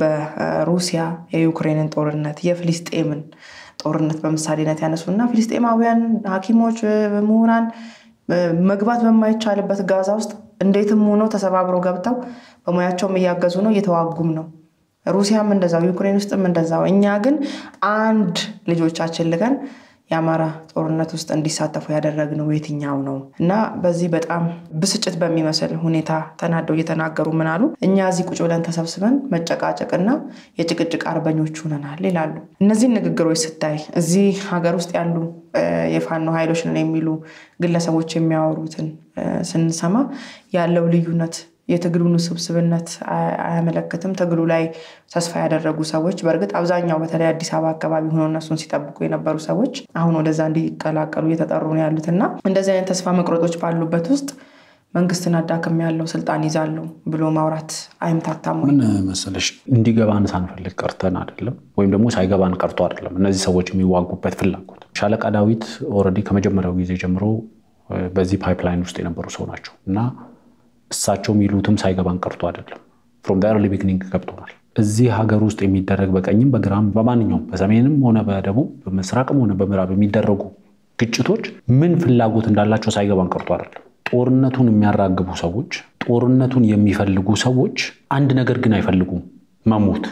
በሩሲያ የዩክሬንን ጦርነት የፍልስጤምን ጦርነት በምሳሌነት ያነሱና ፍልስጤማውያን ሐኪሞች ምሁራን መግባት በማይቻልበት ጋዛ ውስጥ እንዴትም ሆነው ተሰባብረው ገብተው በሙያቸውም እያገዙ ነው፣ እየተዋጉም ነው። ሩሲያም እንደዛው፣ ዩክሬን ውስጥም እንደዛው። እኛ ግን አንድ ልጆቻችን ልከን የአማራ ጦርነት ውስጥ እንዲሳተፉ ያደረግነው የትኛው ነው? እና በዚህ በጣም ብስጭት በሚመስል ሁኔታ ተናደው እየተናገሩ ምን አሉ? እኛ እዚህ ቁጭ ብለን ተሰብስበን መጨቃጨቅና የጭቅጭቅ አርበኞች ሆነናል ይላሉ። እነዚህን ንግግሮች ስታይ እዚህ ሀገር ውስጥ ያሉ የፋኖ ኃይሎች ነን የሚሉ ግለሰቦች የሚያወሩትን ስንሰማ ያለው ልዩነት የትግሉን ውስብስብነት አያመለክትም። ትግሉ ላይ ተስፋ ያደረጉ ሰዎች በእርግጥ አብዛኛው በተለይ አዲስ አበባ አካባቢ ሆነው እነሱን ሲጠብቁ የነበሩ ሰዎች አሁን ወደዛ እንዲቀላቀሉ እየተጠሩ ነው ያሉት እና እንደዚህ አይነት ተስፋ መቁረጦች ባሉበት ውስጥ መንግስትን አዳክም ያለው ስልጣን ይዛለው ብሎ ማውራት አይምታታም። ምን መሰለሽ እንዲገባን ሳንፈልግ ቀርተን አይደለም፣ ወይም ደግሞ ሳይገባን ቀርቶ አይደለም። እነዚህ ሰዎች የሚዋጉበት ፍላጎት ሻለቃ ዳዊት ኦልሬዲ ከመጀመሪያው ጊዜ ጀምሮ በዚህ ፓይፕላይን ውስጥ የነበሩ ሰው ናቸው እና እሳቸው የሚሉትም ሳይገባን ቀርቶ አይደለም። ፍሮም ኤርሊ ቢግኒንግ ገብቶናል። እዚህ ሀገር ውስጥ የሚደረግ በቀኝም በግራም በማንኛውም በሰሜንም ሆነ በደቡብ በምስራቅም ሆነ በምዕራብ የሚደረጉ ግጭቶች ምን ፍላጎት እንዳላቸው ሳይገባን ቀርቶ አይደለም። ጦርነቱን የሚያራግቡ ሰዎች፣ ጦርነቱን የሚፈልጉ ሰዎች አንድ ነገር ግን አይፈልጉም፣ መሞት፣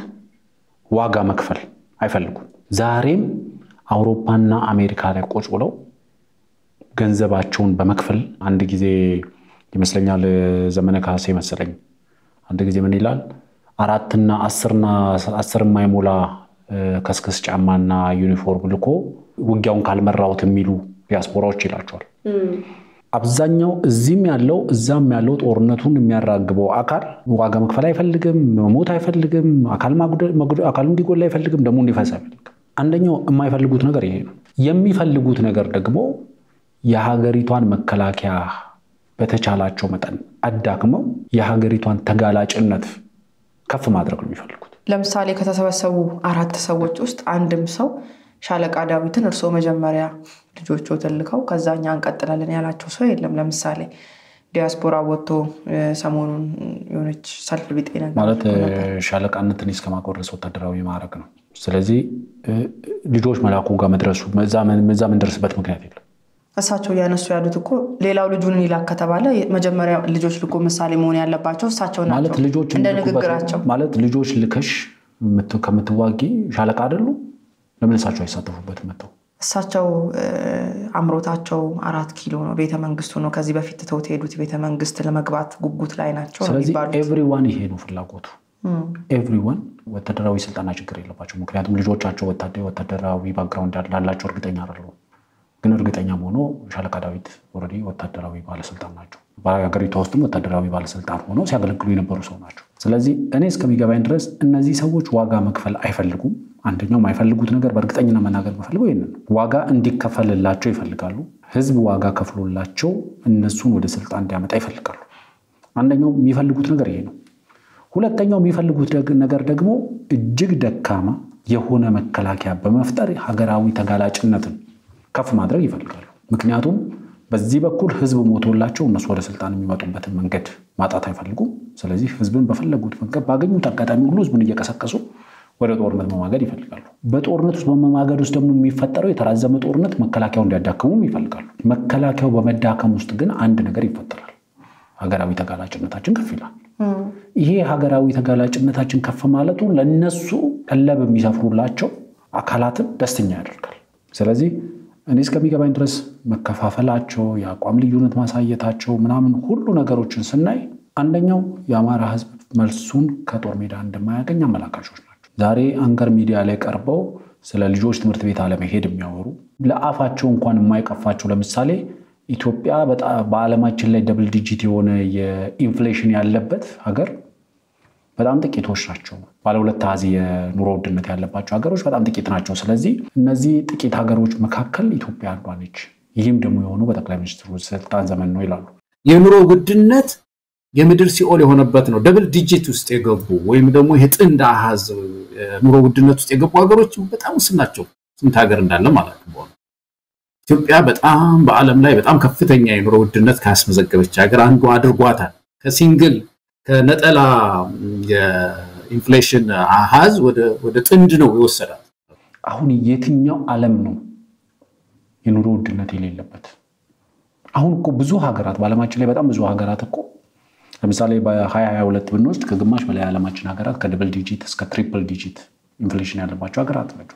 ዋጋ መክፈል አይፈልጉም። ዛሬም አውሮፓና አሜሪካ ላይ ቁጭ ብለው ገንዘባቸውን በመክፈል አንድ ጊዜ ይመስለኛል ዘመነ ካሴ መሰለኝ አንድ ጊዜ ምን ይላል አራትና አስርና አስር የማይሞላ ከስክስ ጫማና ዩኒፎርም ልኮ ውጊያውን ካልመራሁት የሚሉ ዲያስፖራዎች ይላቸዋል። አብዛኛው እዚህም ያለው እዛም ያለው ጦርነቱን የሚያራግበው አካል ዋጋ መክፈል አይፈልግም፣ መሞት አይፈልግም፣ አካሉ እንዲጎላ አይፈልግም፣ ደግሞ እንዲፈስ አይፈልግም። አንደኛው የማይፈልጉት ነገር ይሄ ነው። የሚፈልጉት ነገር ደግሞ የሀገሪቷን መከላከያ በተቻላቸው መጠን አዳክመው የሀገሪቷን ተጋላጭነት ከፍ ማድረግ ነው የሚፈልጉት። ለምሳሌ ከተሰበሰቡ አራት ሰዎች ውስጥ አንድም ሰው ሻለቃ ዳዊትን እርስዎ መጀመሪያ ልጆቹ ትልከው ከዛ እኛ እንቀጥላለን ያላቸው ሰው የለም። ለምሳሌ ዲያስፖራ ወጥቶ ሰሞኑን የሆነች ሰልፍ ቢጤ ነገር ማለት ሻለቃነትን እስከማቆረስ ወታደራዊ ማዕረግ ነው። ስለዚህ ልጆች መላኩ ጋር መድረሱ እዛ የምንደርስበት ምክንያት የለም። እሳቸው እያነሱ ያሉት እኮ ሌላው ልጁን ይላክ ከተባለ መጀመሪያ ልጆች ልኮ ምሳሌ መሆን ያለባቸው እሳቸው ማለት ናቸው። ልጆች እንደ የሚልኩበት- ንግግራቸው ማለት ልጆች ልከሽ የምት- ከምትዋጊ ሻለቃ አይደሉ? ለምን እሳቸው አይሳተፉበትም መጥተው? እሳቸው እ፣ አምሮታቸው አራት ኪሎ ነው፣ ቤተ መንግስቱ ነው። ከዚህ በፊት ትተውት የሄዱት ቤተ መንግስት ለመግባት ጉጉት ላይ ናቸው ነው ስለዚህ የሚባሉት። ኤቭሪዋን ይሄ ነው ፍላጎቱ። ኤቭሪዋን ወታደራዊ ስልጠና ችግር የለባቸው። ምክንያቱም ልጆቻቸው ወታደ- ወታደራዊ ባክግራውንድ ላላቸው እርግጠኛ አይደለሁም። ግን እርግጠኛ ሆኖ ሻለቃ ዳዊት ኦልሬዲ ወታደራዊ ባለስልጣን ናቸው። በሀገሪቷ ውስጥም ወታደራዊ ባለስልጣን ሆነው ሲያገለግሉ የነበሩ ሰው ናቸው። ስለዚህ እኔ እስከሚገባኝ ድረስ እነዚህ ሰዎች ዋጋ መክፈል አይፈልጉም። አንደኛው የማይፈልጉት ነገር በእርግጠኝነት መናገር የምፈልገው ይህንን ነው። ዋጋ እንዲከፈልላቸው ይፈልጋሉ። ህዝብ ዋጋ ከፍሎላቸው እነሱን ወደ ስልጣን እንዲያመጣ ይፈልጋሉ። አንደኛው የሚፈልጉት ነገር ይሄ ነው። ሁለተኛው የሚፈልጉት ደግ- ነገር ደግሞ እጅግ ደካማ የሆነ መከላከያ በመፍጠር ሀገራዊ ተጋላጭነትን ከፍ ማድረግ ይፈልጋሉ። ምክንያቱም በዚህ በኩል ህዝብ ሞቶላቸው እነሱ ወደ ስልጣን የሚመጡበትን መንገድ ማጣት አይፈልጉም። ስለዚህ ህዝብን በፈለጉት መንገድ ባገኙት አጋጣሚ ሁሉ ህዝቡን እየቀሰቀሱ ወደ ጦርነት መማገድ ይፈልጋሉ። በጦርነት ውስጥ በመማገድ ውስጥ ደግሞ የሚፈጠረው የተራዘመ ጦርነት መከላከያው እንዲያዳክሙም ይፈልጋሉ። መከላከያው በመዳከም ውስጥ ግን አንድ ነገር ይፈጠራል። ሀገራዊ ተጋላጭነታችን ከፍ ይላል። ይሄ ሀገራዊ ተጋላጭነታችን ከፍ ማለቱ ለነሱ ቀለብ የሚሰፍሩላቸው አካላትን ደስተኛ ያደርጋል። ስለዚህ እኔ እስከሚገባኝ ድረስ መከፋፈላቸው፣ የአቋም ልዩነት ማሳየታቸው ምናምን ሁሉ ነገሮችን ስናይ አንደኛው የአማራ ህዝብ መልሱን ከጦር ሜዳ እንደማያገኝ አመላካቾች ናቸው። ዛሬ አንከር ሚዲያ ላይ ቀርበው ስለ ልጆች ትምህርት ቤት አለመሄድ የሚያወሩ ለአፋቸው እንኳን የማይቀፋቸው ለምሳሌ ኢትዮጵያ በጣም በዓለማችን ላይ ደብል ዲጂት የሆነ የኢንፍሌሽን ያለበት ሀገር በጣም ጥቂቶች ናቸው። ባለ ሁለት አሃዝ የኑሮ ውድነት ያለባቸው ሀገሮች በጣም ጥቂት ናቸው። ስለዚህ እነዚህ ጥቂት ሀገሮች መካከል ኢትዮጵያ አንዷ ነች። ይህም ደግሞ የሆነው በጠቅላይ ሚኒስትሩ ስልጣን ዘመን ነው ይላሉ። የኑሮ ውድነት የምድር ሲኦል የሆነበት ነው። ደብል ዲጂት ውስጥ የገቡ ወይም ደግሞ ይሄ ጥንድ አሃዝ ኑሮ ውድነት ውስጥ የገቡ ሀገሮች በጣም ውስን ናቸው። ስንት ሀገር እንዳለ ማለት ነው። ኢትዮጵያ በጣም በዓለም ላይ በጣም ከፍተኛ የኑሮ ውድነት ካስመዘገበች ሀገር አንዱ አድርጓታል። ከሲንግል ከነጠላ የኢንፍሌሽን አሃዝ ወደ ጥንድ ነው የወሰዳት። አሁን የትኛው ዓለም ነው የኑሮ ውድነት የሌለበት? አሁን እኮ ብዙ ሀገራት በዓለማችን ላይ በጣም ብዙ ሀገራት እኮ ለምሳሌ በ2022 ብንወስድ ከግማሽ በላይ የዓለማችን ሀገራት ከድብል ዲጂት እስከ ትሪፕል ዲጂት ኢንፍሌሽን ያለባቸው ሀገራት ናቸው።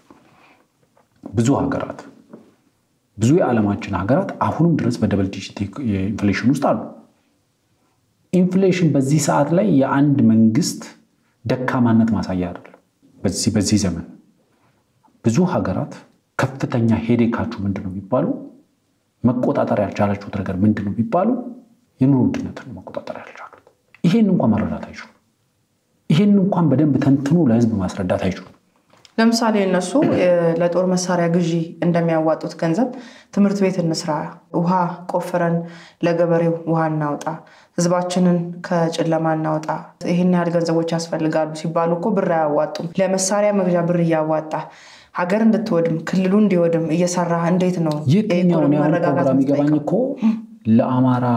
ብዙ ሀገራት ብዙ የዓለማችን ሀገራት አሁንም ድረስ በደብል ዲጂት ኢንፍሌሽን ውስጥ አሉ። ኢንፍሌሽን በዚህ ሰዓት ላይ የአንድ መንግስት ደካማነት ማሳያ አይደለም። በዚህ በዚህ ዘመን ብዙ ሀገራት ከፍተኛ ሄዴካችሁ ምንድን ነው ቢባሉ መቆጣጠር ያልቻላችሁት ነገር ምንድን ነው ቢባሉ የኑሮ ውድነትን መቆጣጠር ያልቻሉት። ይሄን እንኳን መረዳት አይችሉም። ይሄን እንኳን በደንብ ተንትኖ ለህዝብ ማስረዳት አይችሉም። ለምሳሌ እነሱ ለጦር መሳሪያ ግዢ እንደሚያዋጡት ገንዘብ ትምህርት ቤት እንስራ፣ ውሃ ቆፍረን ለገበሬው ውሃ እናውጣ፣ ህዝባችንን ከጨለማ እናውጣ፣ ይህን ያህል ገንዘቦች ያስፈልጋሉ ሲባሉ እኮ ብር አያዋጡም። ለመሳሪያ መግዣ ብር እያዋጣ ሀገር እንድትወድም ክልሉ እንዲወድም እየሰራ እንዴት ነው የትኛውን ያሁን ፕሮግራም ይገባኝ እኮ ለአማራ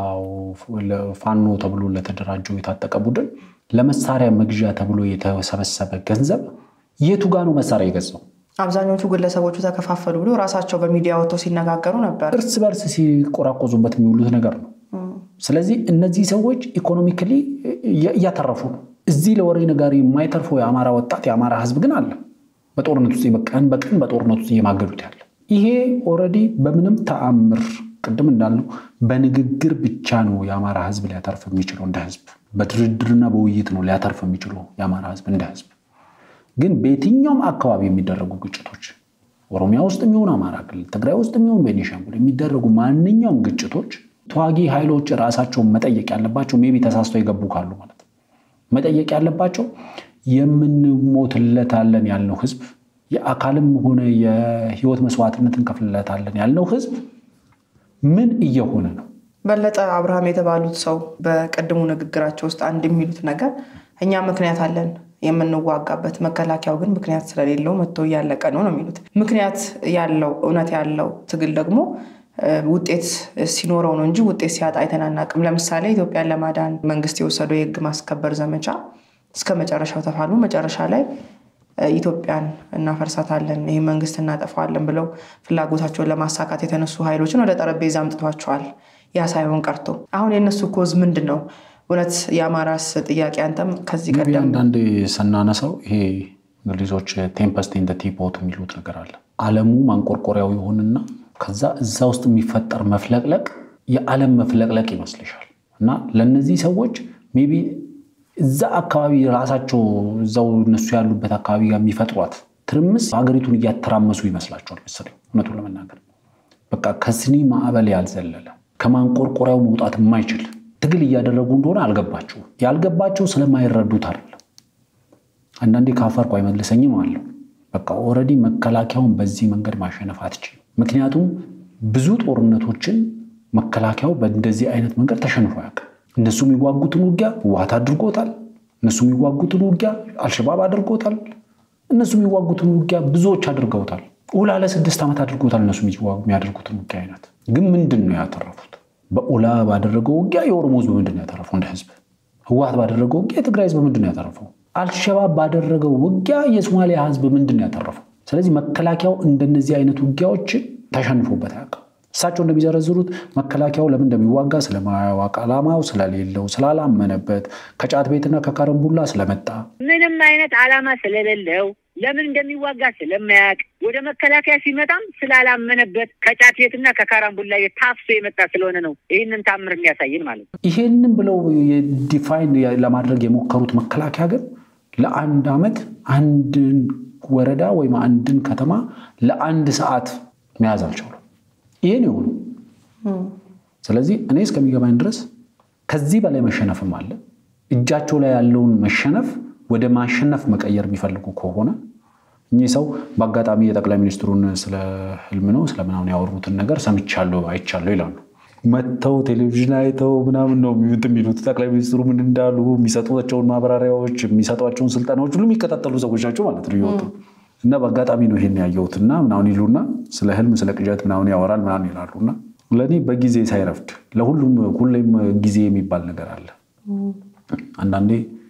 ፋኖ ተብሎ ለተደራጀው የታጠቀ ቡድን ለመሳሪያ መግዣ ተብሎ የተሰበሰበ ገንዘብ የቱ ጋ ነው መሳሪያ የገዛው? አብዛኞቹ ግለሰቦቹ ተከፋፈሉ ብሎ ራሳቸው በሚዲያ ወጥተው ሲነጋገሩ ነበር። እርስ በርስ ሲቆራቆዙበት የሚውሉት ነገር ነው። ስለዚህ እነዚህ ሰዎች ኢኮኖሚክሊ እያተረፉ ነው። እዚህ ለወሬ ነጋሪ የማይተርፈው የአማራ ወጣት የአማራ ህዝብ ግን አለ በጦርነት ውስጥ በቀን በቀን በጦርነት ውስጥ እየማገዱት ያለ ይሄ ኦልሬዲ በምንም ተአምር ቅድም እንዳልነው በንግግር ብቻ ነው የአማራ ህዝብ ሊያተርፍ የሚችለው እንደ ህዝብ በድርድርና በውይይት ነው ሊያተርፍ የሚችለው የአማራ ህዝብ እንደ ህዝብ ግን በየትኛውም አካባቢ የሚደረጉ ግጭቶች ኦሮሚያ ውስጥ የሚሆን አማራ ክልል፣ ትግራይ ውስጥ የሚሆን ቤኒሻንጉል የሚደረጉ ማንኛውም ግጭቶች ተዋጊ ኃይሎች ራሳቸውን መጠየቅ ያለባቸው ሜቢ ተሳስተው የገቡ ካሉ ማለት ነው መጠየቅ ያለባቸው የምንሞትለታለን ያልነው ህዝብ የአካልም ሆነ የህይወት መስዋዕትነት እንከፍልለታለን ያልነው ህዝብ ምን እየሆነ ነው? በለጠ አብርሃም የተባሉት ሰው በቀድሞ ንግግራቸው ውስጥ አንድ የሚሉት ነገር እኛ ምክንያት አለን የምንዋጋበት መከላከያው ግን ምክንያት ስለሌለው መጥቶ እያለቀ ነው ነው የሚሉት። ምክንያት ያለው እውነት ያለው ትግል ደግሞ ውጤት ሲኖረው ነው እንጂ ውጤት ሲያጣ አይተናናቅም። ለምሳሌ ኢትዮጵያን ለማዳን መንግስት የወሰደው የህግ ማስከበር ዘመቻ እስከ መጨረሻው ተፋሉ። መጨረሻ ላይ ኢትዮጵያን እናፈርሳታለን፣ ይህ መንግስት እናጠፋዋለን ብለው ፍላጎታቸውን ለማሳካት የተነሱ ኃይሎችን ወደ ጠረጴዛ አምጥቷቸዋል። ያ ሳይሆን ቀርቶ አሁን የእነሱ ኮዝ ምንድን ነው? እውነት የአማራስ ጥያቄ አንተም ከዚህ ቀደም አንዳንዴ ስናነሳው ይሄ እንግሊዞች ቴምፐስት ኢን ቲፖት የሚሉት ነገር አለ። ዓለሙ ማንቆርቆሪያው ይሆንና ከዛ እዛ ውስጥ የሚፈጠር መፍለቅለቅ የዓለም መፍለቅለቅ ይመስልሻል። እና ለእነዚህ ሰዎች ሜይ ቢ እዛ አካባቢ ራሳቸው እዛው እነሱ ያሉበት አካባቢ ጋር የሚፈጥሯት ትርምስ ሀገሪቱን እያተራመሱ ይመስላቸዋል መሰለኝ። እውነቱን ለመናገር በቃ ከስኒ ማዕበል ያልዘለለ ከማንቆርቆሪያው መውጣት የማይችል ትግል እያደረጉ እንደሆነ አልገባቸውም። ያልገባቸው ስለማይረዱት አይደለም። አንዳንዴ ካፈርኩ አይመልሰኝም አለው። በቃ ኦልሬዲ መከላከያውን በዚህ መንገድ ማሸነፍ አትችልም። ምክንያቱም ብዙ ጦርነቶችን መከላከያው በእንደዚህ አይነት መንገድ ተሸንፎ ያውቃል። እነሱ የሚዋጉትን ውጊያ ህወሓት አድርጎታል። እነሱ የሚዋጉትን ውጊያ አልሸባብ አድርጎታል። እነሱ የሚዋጉትን ውጊያ ብዙዎች አድርገውታል። ኡላ ለስድስት ዓመት አድርጎታል። እነሱ የሚያደርጉትን ውጊያ አይነት ግን ምንድን ነው ያተረፉት? በኡላ ባደረገው ውጊያ የኦሮሞ ህዝብ ምንድን ነው ያተረፈው? እንደ ህዝብ ህወሓት ባደረገው ውጊያ የትግራይ ህዝብ ምንድን ነው ያተረፈው? አልሸባብ ባደረገው ውጊያ የሶማሊያ ህዝብ ምንድን ነው ያተረፈው? ስለዚህ መከላከያው እንደነዚህ አይነት ውጊያዎች ተሸንፎበት አያውቅም። እሳቸው እንደሚዘረዝሩት መከላከያው ለምን እንደሚዋጋ ስለማያውቅ ዓላማው ስለሌለው ስላላመነበት ከጫት ቤትና ከካረምቡላ ስለመጣ ምንም አይነት ዓላማ ስለሌለው ለምን እንደሚዋጋ ስለማያውቅ ወደ መከላከያ ሲመጣም ስላላመነበት ከጫት ቤትና ከካራምቡላ ታፍሶ የመጣ ስለሆነ ነው ይህንን ታምር የሚያሳይን ማለት ነው። ይሄንን ብለው ዲፋይን ለማድረግ የሞከሩት መከላከያ ግን ለአንድ ዓመት አንድን ወረዳ ወይም አንድን ከተማ ለአንድ ሰዓት መያዝ አልቻሉም። ይሄን የሆኑ ስለዚህ እኔ እስከሚገባኝ ድረስ ከዚህ በላይ መሸነፍም አለ። እጃቸው ላይ ያለውን መሸነፍ ወደ ማሸነፍ መቀየር የሚፈልጉ ከሆነ እኚህ ሰው በአጋጣሚ የጠቅላይ ሚኒስትሩን ስለ ህልም ነው ስለምናምን ያወሩትን ነገር ሰምቻለሁ አይቻለሁ ይላሉ። መጥተው ቴሌቪዥን አይተው ምናምን ነው የሚሉት ጠቅላይ ሚኒስትሩ ምን እንዳሉ የሚሰጧቸውን ማብራሪያዎች የሚሰጧቸውን ስልጠናዎች ሁሉ የሚከታተሉ ሰዎች ናቸው ማለት ነው እየወጡ እና በአጋጣሚ ነው ይሄን ያየሁትና ምናምን ይሉና ስለ ህልም ስለ ቅዠት ምናምን ያወራል ምናምን ይላሉና ለእኔ በጊዜ ሳይረፍድ ለሁሉም ሁሌም ጊዜ የሚባል ነገር አለ። አንዳንዴ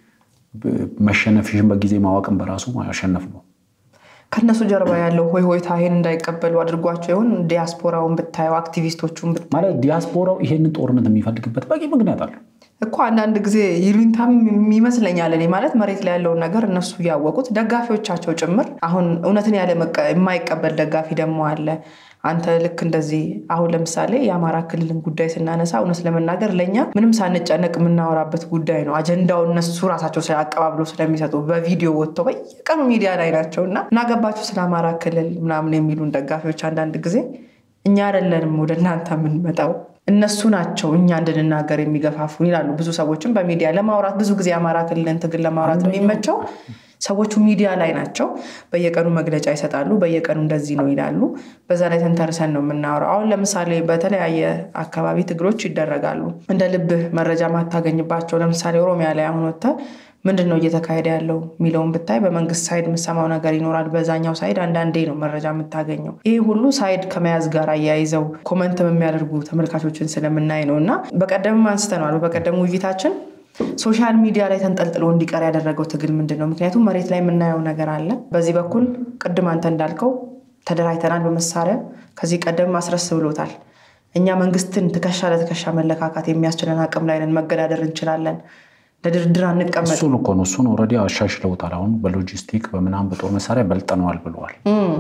መሸነፍሽን በጊዜ ማወቅን በራሱ ማሸነፍ ነው። ከእነሱ ጀርባ ያለው ሆይ ሆይታ ይሄን እንዳይቀበሉ አድርጓቸው ይሆን? ዲያስፖራውን ብታየው አክቲቪስቶቹን ብታየው ማለት ዲያስፖራው ይሄንን ጦርነት የሚፈልግበት በቂ ምክንያት አለው እኮ አንዳንድ ጊዜ ይሉኝታም ይመስለኛል። እኔ ማለት መሬት ላይ ያለውን ነገር እነሱ እያወቁት ደጋፊዎቻቸው ጭምር አሁን እውነትን ያለ የማይቀበል ደጋፊ ደግሞ አለ። አንተ ልክ እንደዚህ አሁን ለምሳሌ የአማራ ክልልን ጉዳይ ስናነሳ እውነት ለመናገር ለእኛ ምንም ሳንጨነቅ የምናወራበት ጉዳይ ነው። አጀንዳው እነሱ ራሳቸው አቀባብሎ ስለሚሰጡ በቪዲዮ ወጥተው በየቀኑ ሚዲያ ላይ ናቸው እና እናገባቸው ስለ አማራ ክልል ምናምን የሚሉን ደጋፊዎች አንዳንድ ጊዜ እኛ አይደለንም ወደ እናንተ የምንመጣው እነሱ ናቸው እኛ እንድንናገር የሚገፋፉን ይላሉ። ብዙ ሰዎችም በሚዲያ ለማውራት ብዙ ጊዜ የአማራ ክልልን ትግል ለማውራት የሚመቸው ሰዎቹ ሚዲያ ላይ ናቸው። በየቀኑ መግለጫ ይሰጣሉ። በየቀኑ እንደዚህ ነው ይላሉ። በዛ ላይ ተንተርሰን ነው የምናወራው። አሁን ለምሳሌ በተለያየ አካባቢ ትግሎች ይደረጋሉ። እንደ ልብህ መረጃ ማታገኝባቸው ለምሳሌ ኦሮሚያ ላይ አሁን ወጥተህ ምንድን ነው እየተካሄደ ያለው የሚለውን ብታይ በመንግስት ሳይድ የምሰማው ነገር ይኖራል። በዛኛው ሳይድ አንዳንዴ ነው መረጃ የምታገኘው። ይህ ሁሉ ሳይድ ከመያዝ ጋር አያይዘው ኮመንትም የሚያደርጉ ተመልካቾችን ስለምናይ ነው እና በቀደምም አንስተነዋል። በቀደም ውይይታችን ሶሻል ሚዲያ ላይ ተንጠልጥሎ እንዲቀር ያደረገው ትግል ምንድን ነው? ምክንያቱም መሬት ላይ የምናየው ነገር አለ። በዚህ በኩል ቅድም አንተ እንዳልከው ተደራጅተናል በመሳሪያ ከዚህ ቀደም ማስረስ ብሎታል። እኛ መንግስትን ትከሻ ለትከሻ መለካካት የሚያስችለን አቅም ላይ ነን፣ መገዳደር እንችላለን ለድርድር አንቀመጥ። እሱን እኮ ነው እሱን ኦልሬዲ አሻሽለውታል። አሁን በሎጂስቲክ በምናምን በጦር መሳሪያ በልጠነዋል ብለዋል።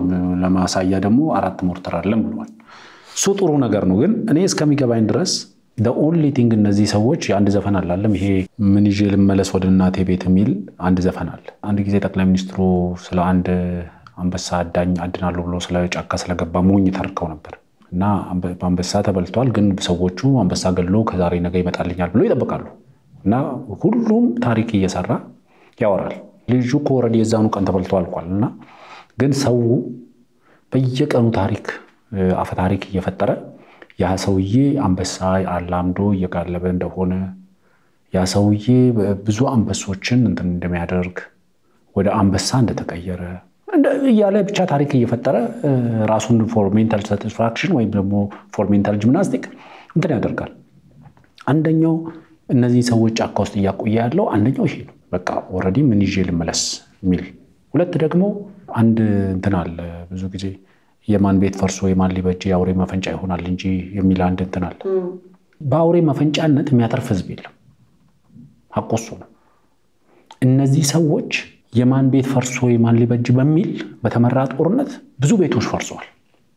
ለማሳያ ደግሞ አራት ሞርተር አለን ብለዋል። እሱ ጥሩ ነገር ነው። ግን እኔ እስከሚገባኝ ድረስ ኦንሊ ቲንግ እነዚህ ሰዎች አንድ ዘፈን አላለም ይሄ ምን ይዤ ልመለስ ወደ እናቴ ቤት የሚል አንድ ዘፈን አለ። አንድ ጊዜ ጠቅላይ ሚኒስትሩ ስለ አንድ አንበሳ አዳኝ አድናለሁ ብሎ ስለ ጫካ ስለገባ ሞኝ ተርከው ነበር እና በአንበሳ ተበልቷል። ግን ሰዎቹ አንበሳ ገድሎ ከዛሬ ነገ ይመጣልኛል ብሎ ይጠብቃሉ እና ሁሉም ታሪክ እየሰራ ያወራል። ልጁ እኮ ኦልሬዲ የዛኑ ቀን ተበልቶ አልቋል። እና ግን ሰው በየቀኑ ታሪክ አፈ ታሪክ እየፈጠረ ያ ሰውዬ አንበሳ አላምዶ እየጋለበ እንደሆነ ያ ሰውዬ ብዙ አንበሶችን እንትን እንደሚያደርግ ወደ አንበሳ እንደተቀየረ እያለ ብቻ ታሪክ እየፈጠረ ራሱን ፎር ሜንታል ሳቲስፋክሽን ወይም ደግሞ ፎር ሜንታል ጂምናስቲክ እንትን ያደርጋል። አንደኛው እነዚህ ሰዎች ጫካ ውስጥ እያቆየ ያለው አንደኛው ይሄ ነው። በቃ ኦልሬዲ ምን ይዤ ልመለስ የሚል ሁለት ደግሞ አንድ እንትን አለ ብዙ ጊዜ የማን ቤት ፈርሶ የማን ሊበጅ የአውሬ መፈንጫ ይሆናል እንጂ የሚል አንድ እንትን አለ። በአውሬ መፈንጫነት የሚያተርፍ ህዝብ የለም። ሐቁ እሱ ነው። እነዚህ ሰዎች የማን ቤት ፈርሶ የማን ሊበጅ በሚል በተመራ ጦርነት ብዙ ቤቶች ፈርሰዋል።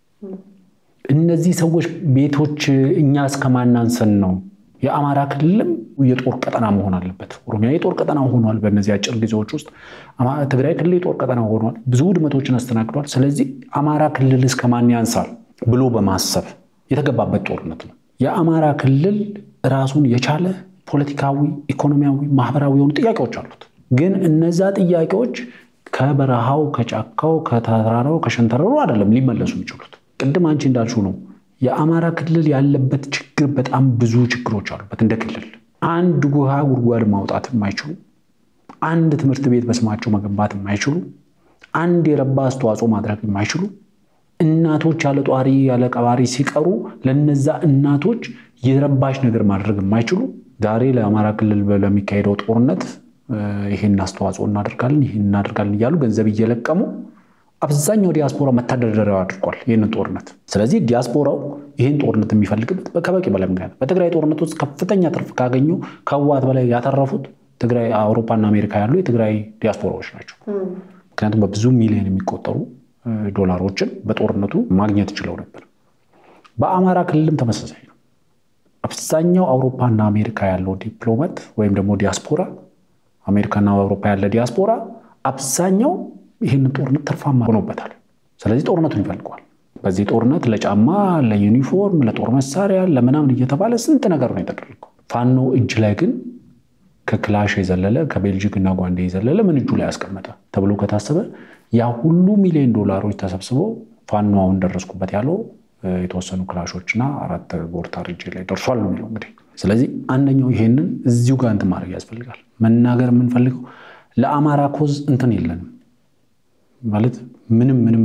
እነዚህ ሰዎች ቤቶች እኛ እስከማናንሰን ነው። የአማራ ክልልም የጦር ቀጠና መሆን አለበት። ኦሮሚያ የጦር ቀጠና ሆኗል። በእነዚህ አጭር ጊዜዎች ውስጥ ትግራይ ክልል የጦር ቀጠና ሆኗል። ብዙ ውድመቶችን አስተናግዷል። ስለዚህ አማራ ክልል እስከማን ያንሳል ብሎ በማሰብ የተገባበት ጦርነት ነው። የአማራ ክልል ራሱን የቻለ ፖለቲካዊ፣ ኢኮኖሚያዊ፣ ማህበራዊ የሆኑ ጥያቄዎች አሉት። ግን እነዛ ጥያቄዎች ከበረሃው፣ ከጫካው፣ ከተራራው፣ ከሸንተረሩ አይደለም ሊመለሱ የሚችሉት። ቅድም አንቺ እንዳልሽው ነው። የአማራ ክልል ያለበት ችግር በጣም ብዙ ችግሮች አሉበት። እንደ ክልል አንድ ውሃ ጉድጓድ ማውጣት የማይችሉ አንድ ትምህርት ቤት በስማቸው መገንባት የማይችሉ አንድ የረባ አስተዋጽኦ ማድረግ የማይችሉ እናቶች ያለ ጧሪ ያለ ቀባሪ ሲቀሩ ለነዛ እናቶች የረባሽ ነገር ማድረግ የማይችሉ ዛሬ ለአማራ ክልል ለሚካሄደው ጦርነት ይህን አስተዋጽኦ እናደርጋለን ይህን እናደርጋለን እያሉ ገንዘብ እየለቀሙ አብዛኛው ዲያስፖራ መተዳደሪያው አድርጓል ይህንን ጦርነት። ስለዚህ ዲያስፖራው ይህን ጦርነት የሚፈልግበት ከበቂ በላይ ምክንያት በትግራይ ጦርነት ውስጥ ከፍተኛ ትርፍ ካገኙ ከህወሓት በላይ ያተረፉት ትግራይ፣ አውሮፓና አሜሪካ ያሉ የትግራይ ዲያስፖራዎች ናቸው። ምክንያቱም በብዙ ሚሊዮን የሚቆጠሩ ዶላሮችን በጦርነቱ ማግኘት ችለው ነበር። በአማራ ክልልም ተመሳሳይ ነው። አብዛኛው አውሮፓና አሜሪካ ያለው ዲፕሎማት ወይም ደግሞ ዲያስፖራ አሜሪካና አውሮፓ ያለ ዲያስፖራ አብዛኛው ይህንን ጦርነት ትርፋማ ሆኖበታል። ስለዚህ ጦርነቱን ይፈልገዋል። በዚህ ጦርነት ለጫማ፣ ለዩኒፎርም፣ ለጦር መሳሪያ፣ ለምናምን እየተባለ ስንት ነገር ነው የተደረገው። ፋኖ እጅ ላይ ግን ከክላሽ የዘለለ ከቤልጂክ እና ጓንዴ የዘለለ ምን እጁ ላይ ያስቀመጠ ተብሎ ከታሰበ ያ ሁሉ ሚሊዮን ዶላሮች ተሰብስበው ፋኖ አሁን ደረስኩበት ያለው የተወሰኑ ክላሾችና አራት ቦርታር እጅ ላይ ደርሷል ነው የሚለው እንግዲህ። ስለዚህ አንደኛው ይሄንን እዚሁ ጋር እንትን ማድረግ ያስፈልጋል። መናገር የምንፈልገው ለአማራ ኮዝ እንትን የለንም ማለት ምንም ምንም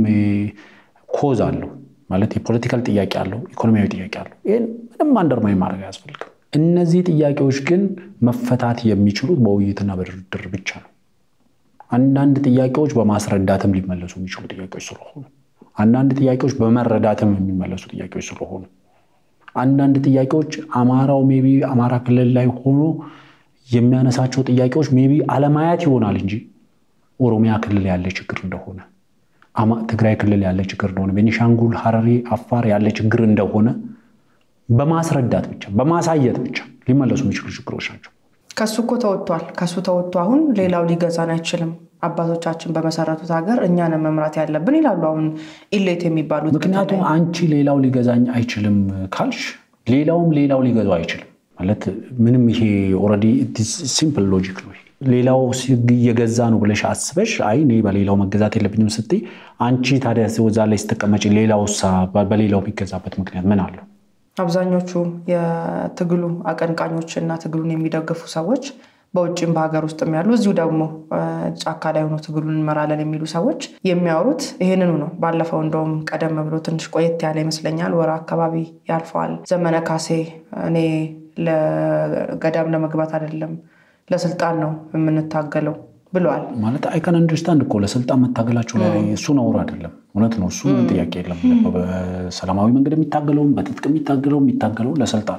ኮዝ አለው ማለት የፖለቲካል ጥያቄ አለው፣ ኢኮኖሚያዊ ጥያቄ አለው። ይህን ምንም አንደርማይ ማድረግ አያስፈልግም። እነዚህ ጥያቄዎች ግን መፈታት የሚችሉት በውይይትና በድርድር ብቻ ነው። አንዳንድ ጥያቄዎች በማስረዳትም ሊመለሱ የሚችሉ ጥያቄዎች ስለሆኑ፣ አንዳንድ ጥያቄዎች በመረዳትም የሚመለሱ ጥያቄዎች ስለሆኑ፣ አንዳንድ ጥያቄዎች አማራው ሜቢ አማራ ክልል ላይ ሆኖ የሚያነሳቸው ጥያቄዎች ሜቢ አለማየት ይሆናል እንጂ ኦሮሚያ ክልል ያለ ችግር እንደሆነ፣ ትግራይ ክልል ያለ ችግር እንደሆነ፣ ቤኒሻንጉል፣ ሐረሪ፣ አፋር ያለ ችግር እንደሆነ በማስረዳት ብቻ በማሳየት ብቻ ሊመለሱ የሚችሉ ችግሮች ናቸው። ከሱ እኮ ተወጥቷል። ከሱ ተወጥቶ አሁን ሌላው ሊገዛን አይችልም። አባቶቻችን በመሰረቱት ሀገር እኛን መምራት ያለብን ይላሉ አሁን ኢሌት የሚባሉት። ምክንያቱም አንቺ ሌላው ሊገዛኝ አይችልም ካልሽ ሌላውም ሌላው ሊገዛው አይችልም ማለት ምንም ይሄ ኦልሬዲ ሲምፕል ሎጂክ ነው። ሌላው እየገዛ ነው ብለሽ አስበሽ አይ እኔ በሌላው መገዛት የለብኝም ስትይ አንቺ ታዲያ እዛ ላይ ስትቀመጪ ሌላው በሌላው የሚገዛበት ምክንያት ምን አለው? አብዛኞቹ የትግሉ አቀንቃኞች እና ትግሉን የሚደግፉ ሰዎች በውጭም በሀገር ውስጥም ያሉ እዚሁ ደግሞ ጫካ ላይ ሆኖ ትግሉን እንመራለን የሚሉ ሰዎች የሚያወሩት ይህንኑ ነው። ባለፈው እንደውም ቀደም ብሎ ትንሽ ቆየት ያለ ይመስለኛል ወር አካባቢ ያልፈዋል። ዘመነ ካሴ እኔ ለገዳም ለመግባት አይደለም ለስልጣን ነው የምንታገለው ብለዋል። ማለት አይከን አንደርስታንድ እኮ ለስልጣን መታገላቸው ላይ እሱ ነውር አይደለም። እውነት ነው። እሱ ምን ጥያቄ የለም። በሰላማዊ መንገድ የሚታገለውም በትጥቅ የሚታገለው የሚታገለው ለስልጣን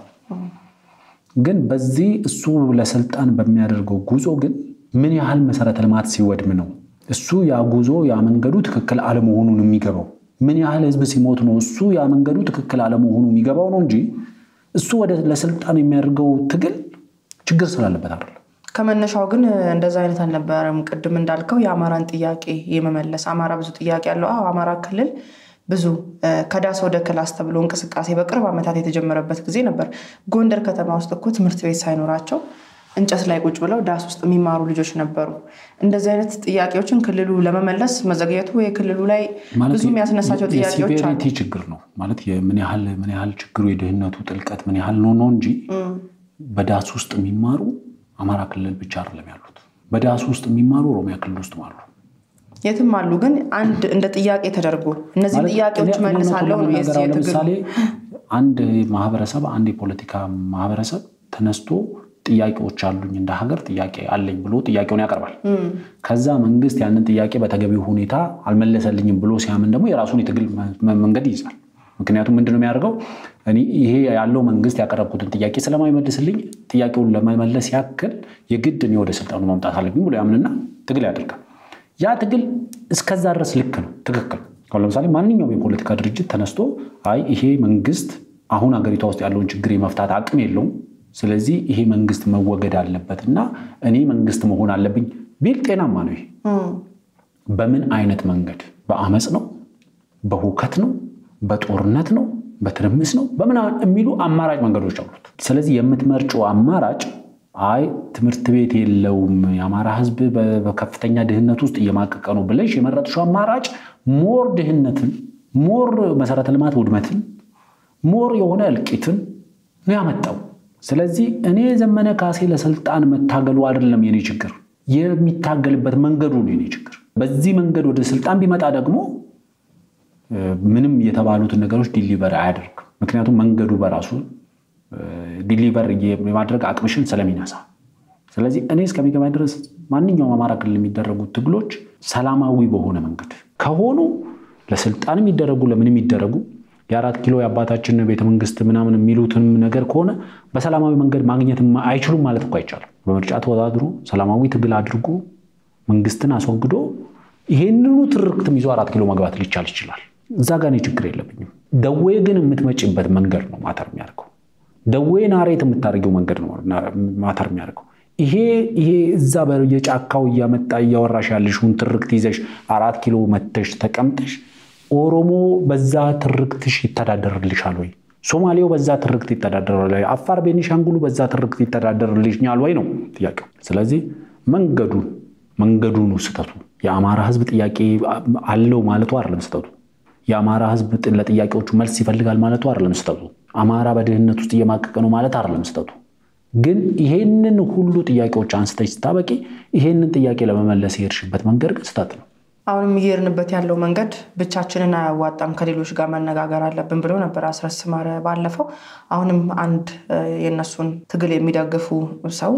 ግን በዚህ እሱ ለስልጣን በሚያደርገው ጉዞ ግን ምን ያህል መሰረተ ልማት ሲወድም ነው እሱ ያ ጉዞ ያ መንገዱ ትክክል አለመሆኑን የሚገባው? ምን ያህል ህዝብ ሲሞት ነው እሱ ያ መንገዱ ትክክል አለመሆኑ የሚገባው ነው እንጂ እሱ ወደ ለስልጣን የሚያደርገው ትግል ችግር ስላለበት አይደለም። ከመነሻው ግን እንደዛ አይነት አልነበረም። ቅድም እንዳልከው የአማራን ጥያቄ የመመለስ አማራ ብዙ ጥያቄ ያለው አማራ ክልል ብዙ ከዳስ ወደ ክላስ ተብሎ እንቅስቃሴ በቅርብ ዓመታት የተጀመረበት ጊዜ ነበር። ጎንደር ከተማ ውስጥ እኮ ትምህርት ቤት ሳይኖራቸው እንጨት ላይ ቁጭ ብለው ዳስ ውስጥ የሚማሩ ልጆች ነበሩ። እንደዚህ አይነት ጥያቄዎችን ክልሉ ለመመለስ መዘግየቱ የክልሉ ላይ ብዙ የሚያስነሳቸው ጥያቄዎች አሉ። የሲቪሪቲ ችግር ነው ማለት ምን ያህል ምን ያህል ችግሩ የድህነቱ ጥልቀት ምን ያህል ነው ነው እንጂ በዳስ ውስጥ የሚማሩ አማራ ክልል ብቻ አይደለም ያሉት። በዳስ ውስጥ የሚማሩ ኦሮሚያ ክልል ውስጥ አሉ። የትም አሉ። ግን አንድ እንደ ጥያቄ ተደርጎ እነዚህ ጥያቄዎች መልሳለሁ ነው የዚህ የትግል ለምሳሌ አንድ ማህበረሰብ አንድ የፖለቲካ ማህበረሰብ ተነስቶ ጥያቄዎች አሉኝ እንደ ሀገር ጥያቄ አለኝ ብሎ ጥያቄውን ያቀርባል። ከዛ መንግስት ያንን ጥያቄ በተገቢው ሁኔታ አልመለሰልኝም ብሎ ሲያምን ደግሞ የራሱን የትግል መንገድ ይይዛል። ምክንያቱም ምንድነው የሚያደርገው? እኔ ይሄ ያለው መንግስት ያቀረብኩትን ጥያቄ ስለማይመልስልኝ ጥያቄውን ለመመለስ ያክል የግድ እኔ ወደ ስልጣኑ መምጣት አለብኝ ብሎ ያምንና ትግል ያደርጋል። ያ ትግል እስከዛ ድረስ ልክ ነው፣ ትክክል። አሁን ለምሳሌ ማንኛውም የፖለቲካ ድርጅት ተነስቶ አይ ይሄ መንግስት አሁን ሀገሪቷ ውስጥ ያለውን ችግር የመፍታት አቅም የለውም፣ ስለዚህ ይሄ መንግስት መወገድ አለበት እና እኔ መንግስት መሆን አለብኝ ቢል ጤናማ ነው። ይሄ በምን አይነት መንገድ? በአመፅ ነው? በሁከት ነው? በጦርነት ነው? በትርምስ ነው? በምናምን የሚሉ አማራጭ መንገዶች አሉት። ስለዚህ የምትመርጪው አማራጭ አይ ትምህርት ቤት የለውም የአማራ ህዝብ በከፍተኛ ድህነት ውስጥ እየማቀቀ ነው ብለሽ የመረጥሽው አማራጭ ሞር ድህነትን፣ ሞር መሰረተ ልማት ውድመትን፣ ሞር የሆነ እልቂትን ነው ያመጣው። ስለዚህ እኔ ዘመነ ካሴ ለስልጣን መታገሉ አይደለም የኔ ችግር፣ የሚታገልበት መንገዱ ነው የኔ ችግር። በዚህ መንገድ ወደ ስልጣን ቢመጣ ደግሞ ምንም የተባሉትን ነገሮች ዲሊቨር አያደርግም። ምክንያቱም መንገዱ በራሱ ዲሊቨር የማድረግ አቅምሽን ስለሚነሳ። ስለዚህ እኔ እስከሚገባኝ ድረስ ማንኛውም አማራ ክልል የሚደረጉት ትግሎች ሰላማዊ በሆነ መንገድ ከሆኑ ለስልጣን የሚደረጉ ለምን የሚደረጉ የአራት ኪሎ የአባታችን ቤተመንግስት ምናምን የሚሉትም ነገር ከሆነ በሰላማዊ መንገድ ማግኘት አይችሉም ማለት እኮ አይቻልም። በምርጫ ተወዳድሮ ሰላማዊ ትግል አድርጎ መንግስትን አስወግዶ ይሄንኑ ትርክትም ይዞ አራት ኪሎ መግባት ሊቻል ይችላል። እዛ ጋር እኔ ችግር የለብኝም። ደዌ ግን የምትመጪበት መንገድ ነው ማተር የሚያደርገው። ደዌ ናሬት የምታደርገው መንገድ ነው ማተር የሚያደርገው። ይሄ ይሄ እዛ በየጫካው እያመጣ እያወራሽ ያለሽውን ትርክት ይዘሽ አራት ኪሎ መተሽ ተቀምጠሽ ኦሮሞ በዛ ትርክትሽ ይተዳደርልሻል ወይ? ሶማሌው በዛ ትርክት ይተዳደራል ወይ? አፋር፣ ቤኒሻንጉሉ በዛ ትርክት ይተዳደርልኛል ወይ ነው ጥያቄው። ስለዚህ መንገዱ መንገዱ ነው ስህተቱ። የአማራ ህዝብ ጥያቄ አለው ማለቱ አይደለም ስህተቱ። የአማራ ህዝብ ለጥያቄዎቹ መልስ ይፈልጋል ማለቱ አይደለም ስህተቱ። አማራ በድህነት ውስጥ እየማቀቀ ነው ማለት አይደለም ስህተቱ። ግን ይሄንን ሁሉ ጥያቄዎች አንስተሽ ስታበቂ ይሄንን ጥያቄ ለመመለስ የሄድሽበት መንገድ ግን ስህተት ነው። አሁንም እየሄድንበት ያለው መንገድ ብቻችንን አያዋጣም፣ ከሌሎች ጋር መነጋገር አለብን ብሎ ነበር አስረስ ማረ ባለፈው። አሁንም አንድ የእነሱን ትግል የሚደግፉ ሰው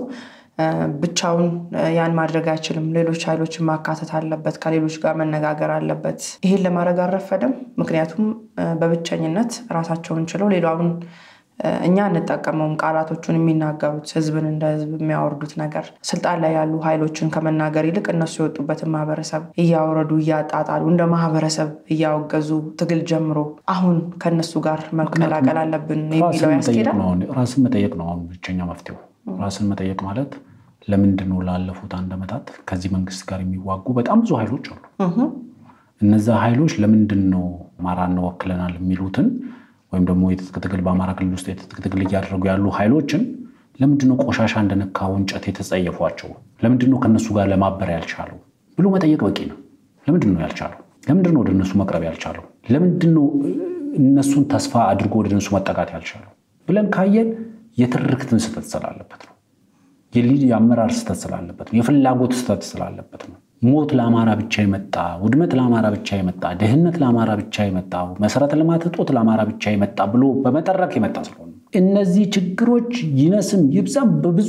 ብቻውን ያን ማድረግ አይችልም፣ ሌሎች ኃይሎችን ማካተት አለበት፣ ከሌሎች ጋር መነጋገር አለበት። ይህን ለማድረግ አልረፈደም። ምክንያቱም በብቸኝነት ራሳቸውን ችለው ሌላውን እኛ እንጠቀመውም ቃላቶቹን የሚናገሩት ህዝብን እንደ ህዝብ የሚያወርዱት ነገር ስልጣን ላይ ያሉ ኃይሎችን ከመናገር ይልቅ እነሱ የወጡበትን ማህበረሰብ እያወረዱ እያጣጣሉ እንደ ማህበረሰብ እያወገዙ ትግል ጀምሮ አሁን ከእነሱ ጋር መቀላቀል አለብን የሚለው ያስኬዳል። ራስን መጠየቅ ነው አሁን ብቸኛ መፍትሄው። ራስን መጠየቅ ማለት ለምንድን ነው ላለፉት አንድ ዓመታት ከዚህ መንግስት ጋር የሚዋጉ በጣም ብዙ ኃይሎች አሉ። እነዛ ኃይሎች ለምንድን ነው አማራ እንወክለናል የሚሉትን ወይም ደግሞ የትጥቅ ትግል በአማራ ክልል ውስጥ የትጥቅ ትግል እያደረጉ ያሉ ኃይሎችን ለምንድነው ቆሻሻ እንደነካው እንጨት የተጸየፏቸው? ለምንድነው ከእነሱ ጋር ለማበር ያልቻለው ብሎ መጠየቅ በቂ ነው። ለምንድን ነው ያልቻለው? ለምንድን ነው ወደ እነሱ መቅረብ ያልቻለው? ለምንድን ነው እነሱን ተስፋ አድርጎ ወደ እነሱ መጠጋት ያልቻለው ብለን ካየን የትርክትን ስህተት ስላለበት ነው። የሊድ የአመራር ስህተት ስላለበት ነው። የፍላጎት ስህተት ስላለበት ነው። ሞት ለአማራ ብቻ የመጣ ውድመት ለአማራ ብቻ የመጣ ድህነት ለአማራ ብቻ የመጣ መሰረተ ልማት እጦት ለአማራ ብቻ የመጣ ብሎ በመጠረቅ የመጣ ስለሆነ እነዚህ ችግሮች ይነስም ይብዛም በብዙ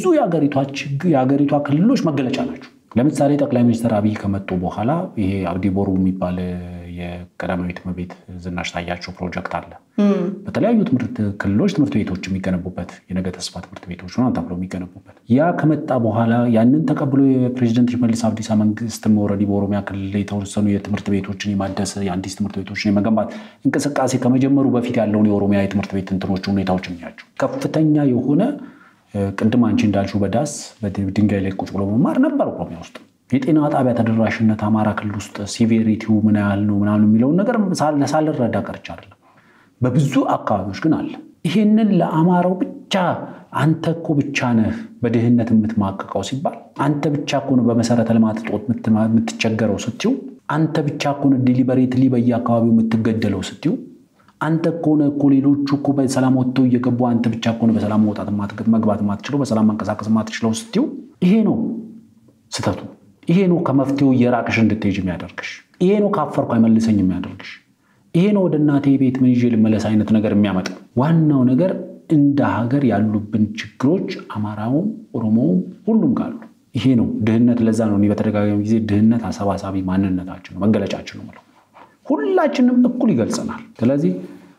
የሀገሪቷ ክልሎች መገለጫ ናቸው። ለምሳሌ ጠቅላይ ሚኒስትር አብይ ከመጡ በኋላ ይሄ አብዲ ቦሩ የሚባል የቀዳማዊት እመቤት ዝናሽ ታያቸው ፕሮጀክት አለ። በተለያዩ ትምህርት ክልሎች ትምህርት ቤቶች የሚገነቡበት የነገ ተስፋ ትምህርት ቤቶች ነው ተብሎ የሚገነቡበት ያ ከመጣ በኋላ ያንን ተቀብሎ የፕሬዚደንት ሽመልስ አብዲሳ መንግስትም ኦልሬዲ በኦሮሚያ ክልል የተወሰኑ የትምህርት ቤቶችን የማደስ የአዲስ ትምህርት ቤቶችን የመገንባት እንቅስቃሴ ከመጀመሩ በፊት ያለውን የኦሮሚያ የትምህርት ቤት እንትኖች ሁኔታዎች የሚያቸው ከፍተኛ የሆነ ቅድም አንቺ እንዳልሽው በዳስ በድንጋይ ላይ ቁጭ ብሎ መማር ነበር ኦሮሚያ ውስጥ። የጤና ጣቢያ ተደራሽነት አማራ ክልል ውስጥ ሲቬሪቲው ምን ያህል ነው ምናምን የሚለውን ነገር ሳልረዳ ቀርቼ አይደለም። በብዙ አካባቢዎች ግን አለ። ይሄንን ለአማራው ብቻ አንተ እኮ ብቻ ነህ በድህነት የምትማቅቀው ሲባል አንተ ብቻ እኮ ነው በመሰረተ ልማት እጦት የምትቸገረው ስትዩ፣ አንተ ብቻ እኮ ነው ዲሊበሬትሊ በየአካባቢው የምትገደለው ስትዩ አንተ ከሆነ እኮ ሌሎቹ እኮ በሰላም ወጥተው እየገቡ አንተ ብቻ ከሆነ በሰላም መውጣት መግባት ማትችለው በሰላም መንቀሳቀስ ማትችለው ስትዩ፣ ይሄ ነው ስህተቱ። ይሄ ነው ከመፍትሄው እየራቅሽ እንድትሄጅ የሚያደርግሽ። ይሄ ነው ካፈርኩ አይመልሰኝ የሚያደርግሽ። ይሄ ነው ወደ እናቴ ቤት ምን ይዤ ልመለስ አይነት ነገር የሚያመጣው። ዋናው ነገር እንደ ሀገር ያሉብን ችግሮች አማራውም፣ ኦሮሞውም ሁሉም ጋር አሉ። ይሄ ነው ድህነት። ለዛ ነው እኔ በተደጋጋሚ ጊዜ ድህነት አሰባሳቢ ማንነታችን ነው መገለጫችን ነው የምለው። ሁላችንም እኩል ይገልጸናል። ስለዚህ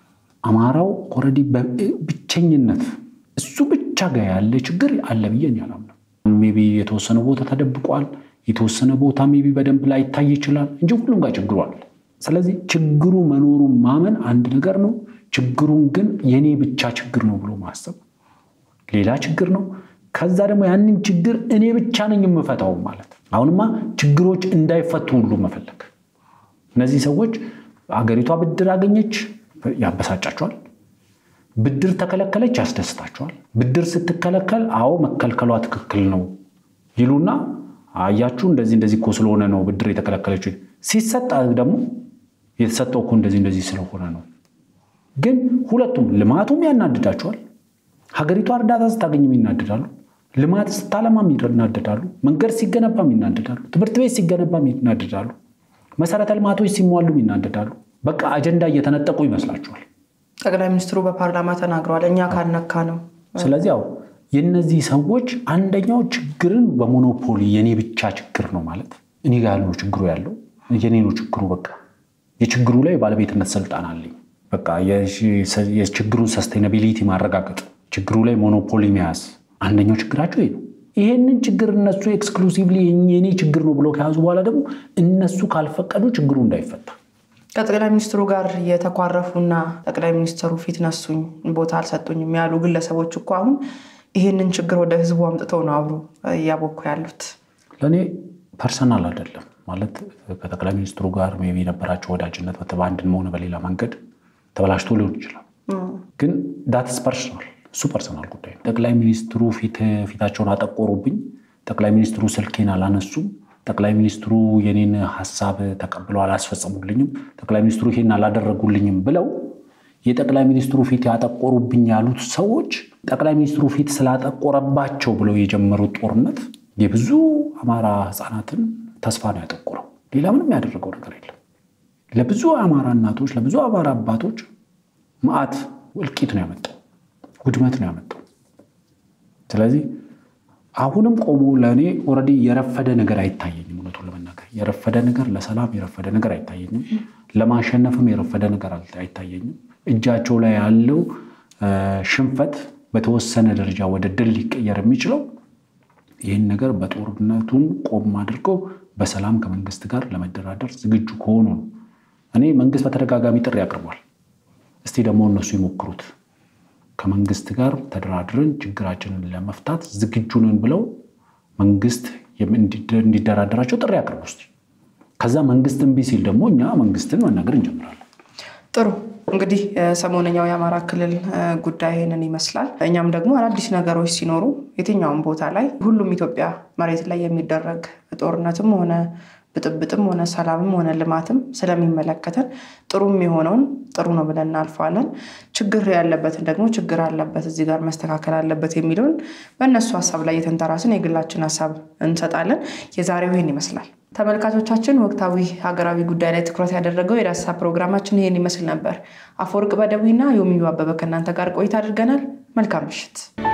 አማራው ኦልሬዲ ብቸኝነት እሱ ብቻ ጋር ያለ ችግር አለ ብዬ እኔ አላምንም። ሜይ ቢ የተወሰነ ቦታ ተደብቋል፣ የተወሰነ ቦታ ሜይ ቢ በደንብ ላይታይ ይችላል እንጂ ሁሉም ጋር ችግሩ አለ። ስለዚህ ችግሩ መኖሩን ማመን አንድ ነገር ነው። ችግሩን ግን የኔ ብቻ ችግር ነው ብሎ ማሰብ ሌላ ችግር ነው። ከዛ ደግሞ ያንን ችግር እኔ ብቻ ነኝ የምፈታው ማለት አሁንማ ችግሮች እንዳይፈቱ ሁሉ መፈለግ። እነዚህ ሰዎች አገሪቷ ብድር አገኘች ያበሳጫቸዋል። ብድር ተከለከለች ያስደስታቸዋል። ብድር ስትከለከል አዎ መከልከሏ ትክክል ነው ይሉና አያችሁ እንደዚህ እንደዚህ እኮ ስለሆነ ነው ብድር የተከለከለችው። ሲሰጥ ደግሞ የተሰጠው እኮ እንደዚህ እንደዚህ ስለሆነ ነው። ግን ሁለቱም ልማቱም ያናድዳቸዋል። ሀገሪቷ እርዳታ ስታገኝም ይናደዳሉ። ልማት ስታለማም ይናደዳሉ። መንገድ ሲገነባም ይናደዳሉ። ትምህርት ቤት ሲገነባም ይናደዳሉ። መሰረተ ልማቶች ሲሟሉም ይናደዳሉ። በቃ አጀንዳ እየተነጠቁ ይመስላቸዋል። ጠቅላይ ሚኒስትሩ በፓርላማ ተናግረዋል። እኛ ካነካ ነው። ስለዚህ ያው የእነዚህ ሰዎች አንደኛው ችግርን በሞኖፖሊ የኔ ብቻ ችግር ነው ማለት እኔ ጋር ያለው ችግሩ ያለው የኔ ነው ችግሩ። በቃ የችግሩ ላይ ባለቤትነት ስልጣን አለኝ። በቃ የችግሩን ሰስቴናቢሊቲ ማረጋገጥ፣ ችግሩ ላይ ሞኖፖሊ መያዝ አንደኛው ችግራቸው ይሄ ነው። ይሄንን ችግር እነሱ ኤክስክሉሲቭሊ የኔ ችግር ነው ብለው ከያዙ በኋላ ደግሞ እነሱ ካልፈቀዱ ችግሩ እንዳይፈታ ከጠቅላይ ሚኒስትሩ ጋር የተኳረፉና ጠቅላይ ሚኒስትሩ ፊት ነሱኝ፣ ቦታ አልሰጡኝም ያሉ ግለሰቦች እኮ አሁን ይህንን ችግር ወደ ህዝቡ አምጥተው ነው አብሮ እያቦኩ ያሉት። ለእኔ ፐርሰናል አይደለም ማለት ከጠቅላይ ሚኒስትሩ ጋር ሜይ ቢ የነበራቸው ወዳጅነት በአንድም ሆነ በሌላ መንገድ ተበላሽቶ ሊሆን ይችላል። ግን ዳትስ ፐርሰናል፣ እሱ ፐርሰናል ጉዳይ ነው። ጠቅላይ ሚኒስትሩ ፊታቸውን አጠቆሩብኝ፣ ጠቅላይ ሚኒስትሩ ስልኬን አላነሱም ጠቅላይ ሚኒስትሩ የኔን ሀሳብ ተቀብለው አላስፈጸሙልኝም፣ ጠቅላይ ሚኒስትሩ ይሄን አላደረጉልኝም ብለው የጠቅላይ ሚኒስትሩ ፊት ያጠቆሩብኝ ያሉት ሰዎች ጠቅላይ ሚኒስትሩ ፊት ስላጠቆረባቸው ብለው የጀመሩት ጦርነት የብዙ አማራ ህፃናትን ተስፋ ነው ያጠቆረው። ሌላ ምንም ያደረገው ነገር የለም። ለብዙ አማራ እናቶች፣ ለብዙ አማራ አባቶች መዓት እልቂት ነው ያመጣው፣ ውድመት ነው ያመጣው። ስለዚህ አሁንም ቆሞ ለእኔ ኦልሬዲ የረፈደ ነገር አይታየኝም። እውነቱን ለመናገር የረፈደ ነገር ለሰላም የረፈደ ነገር አይታየኝም። ለማሸነፍም የረፈደ ነገር አይታየኝም። እጃቸው ላይ ያለው ሽንፈት በተወሰነ ደረጃ ወደ ድል ሊቀየር የሚችለው ይህን ነገር በጦርነቱን ቆም አድርገው በሰላም ከመንግስት ጋር ለመደራደር ዝግጁ ከሆኑ ነው። እኔ መንግስት በተደጋጋሚ ጥሪ አቅርቧል። እስቲ ደግሞ እነሱ ይሞክሩት ከመንግስት ጋር ተደራድረን ችግራችንን ለመፍታት ዝግጁ ነን ብለው መንግስት እንዲደራደራቸው ጥሪ አቅርቡ እስቲ። ከዛ መንግስት እምቢ ሲል ደግሞ እኛ መንግስትን መናገር እንጀምራለን። ጥሩ እንግዲህ ሰሞነኛው የአማራ ክልል ጉዳይ ይህንን ይመስላል። እኛም ደግሞ አዳዲስ ነገሮች ሲኖሩ የትኛውም ቦታ ላይ ሁሉም ኢትዮጵያ መሬት ላይ የሚደረግ ጦርነትም ሆነ ብጥብጥም ሆነ ሰላምም ሆነ ልማትም ስለሚመለከተን ጥሩም የሆነውን ጥሩ ነው ብለን እናልፈዋለን። ችግር ያለበትን ደግሞ ችግር አለበት እዚህ ጋር መስተካከል አለበት የሚለውን በእነሱ ሀሳብ ላይ የተንተራስን የግላችን ሀሳብ እንሰጣለን። የዛሬው ይህን ይመስላል። ተመልካቾቻችን ወቅታዊ ሀገራዊ ጉዳይ ላይ ትኩረት ያደረገው የዳሰሳ ፕሮግራማችን ይህን ይመስል ነበር። አፈወርቅ በደዊና ዮሚዩ አበበ ከእናንተ ጋር ቆይታ አድርገናል። መልካም ምሽት።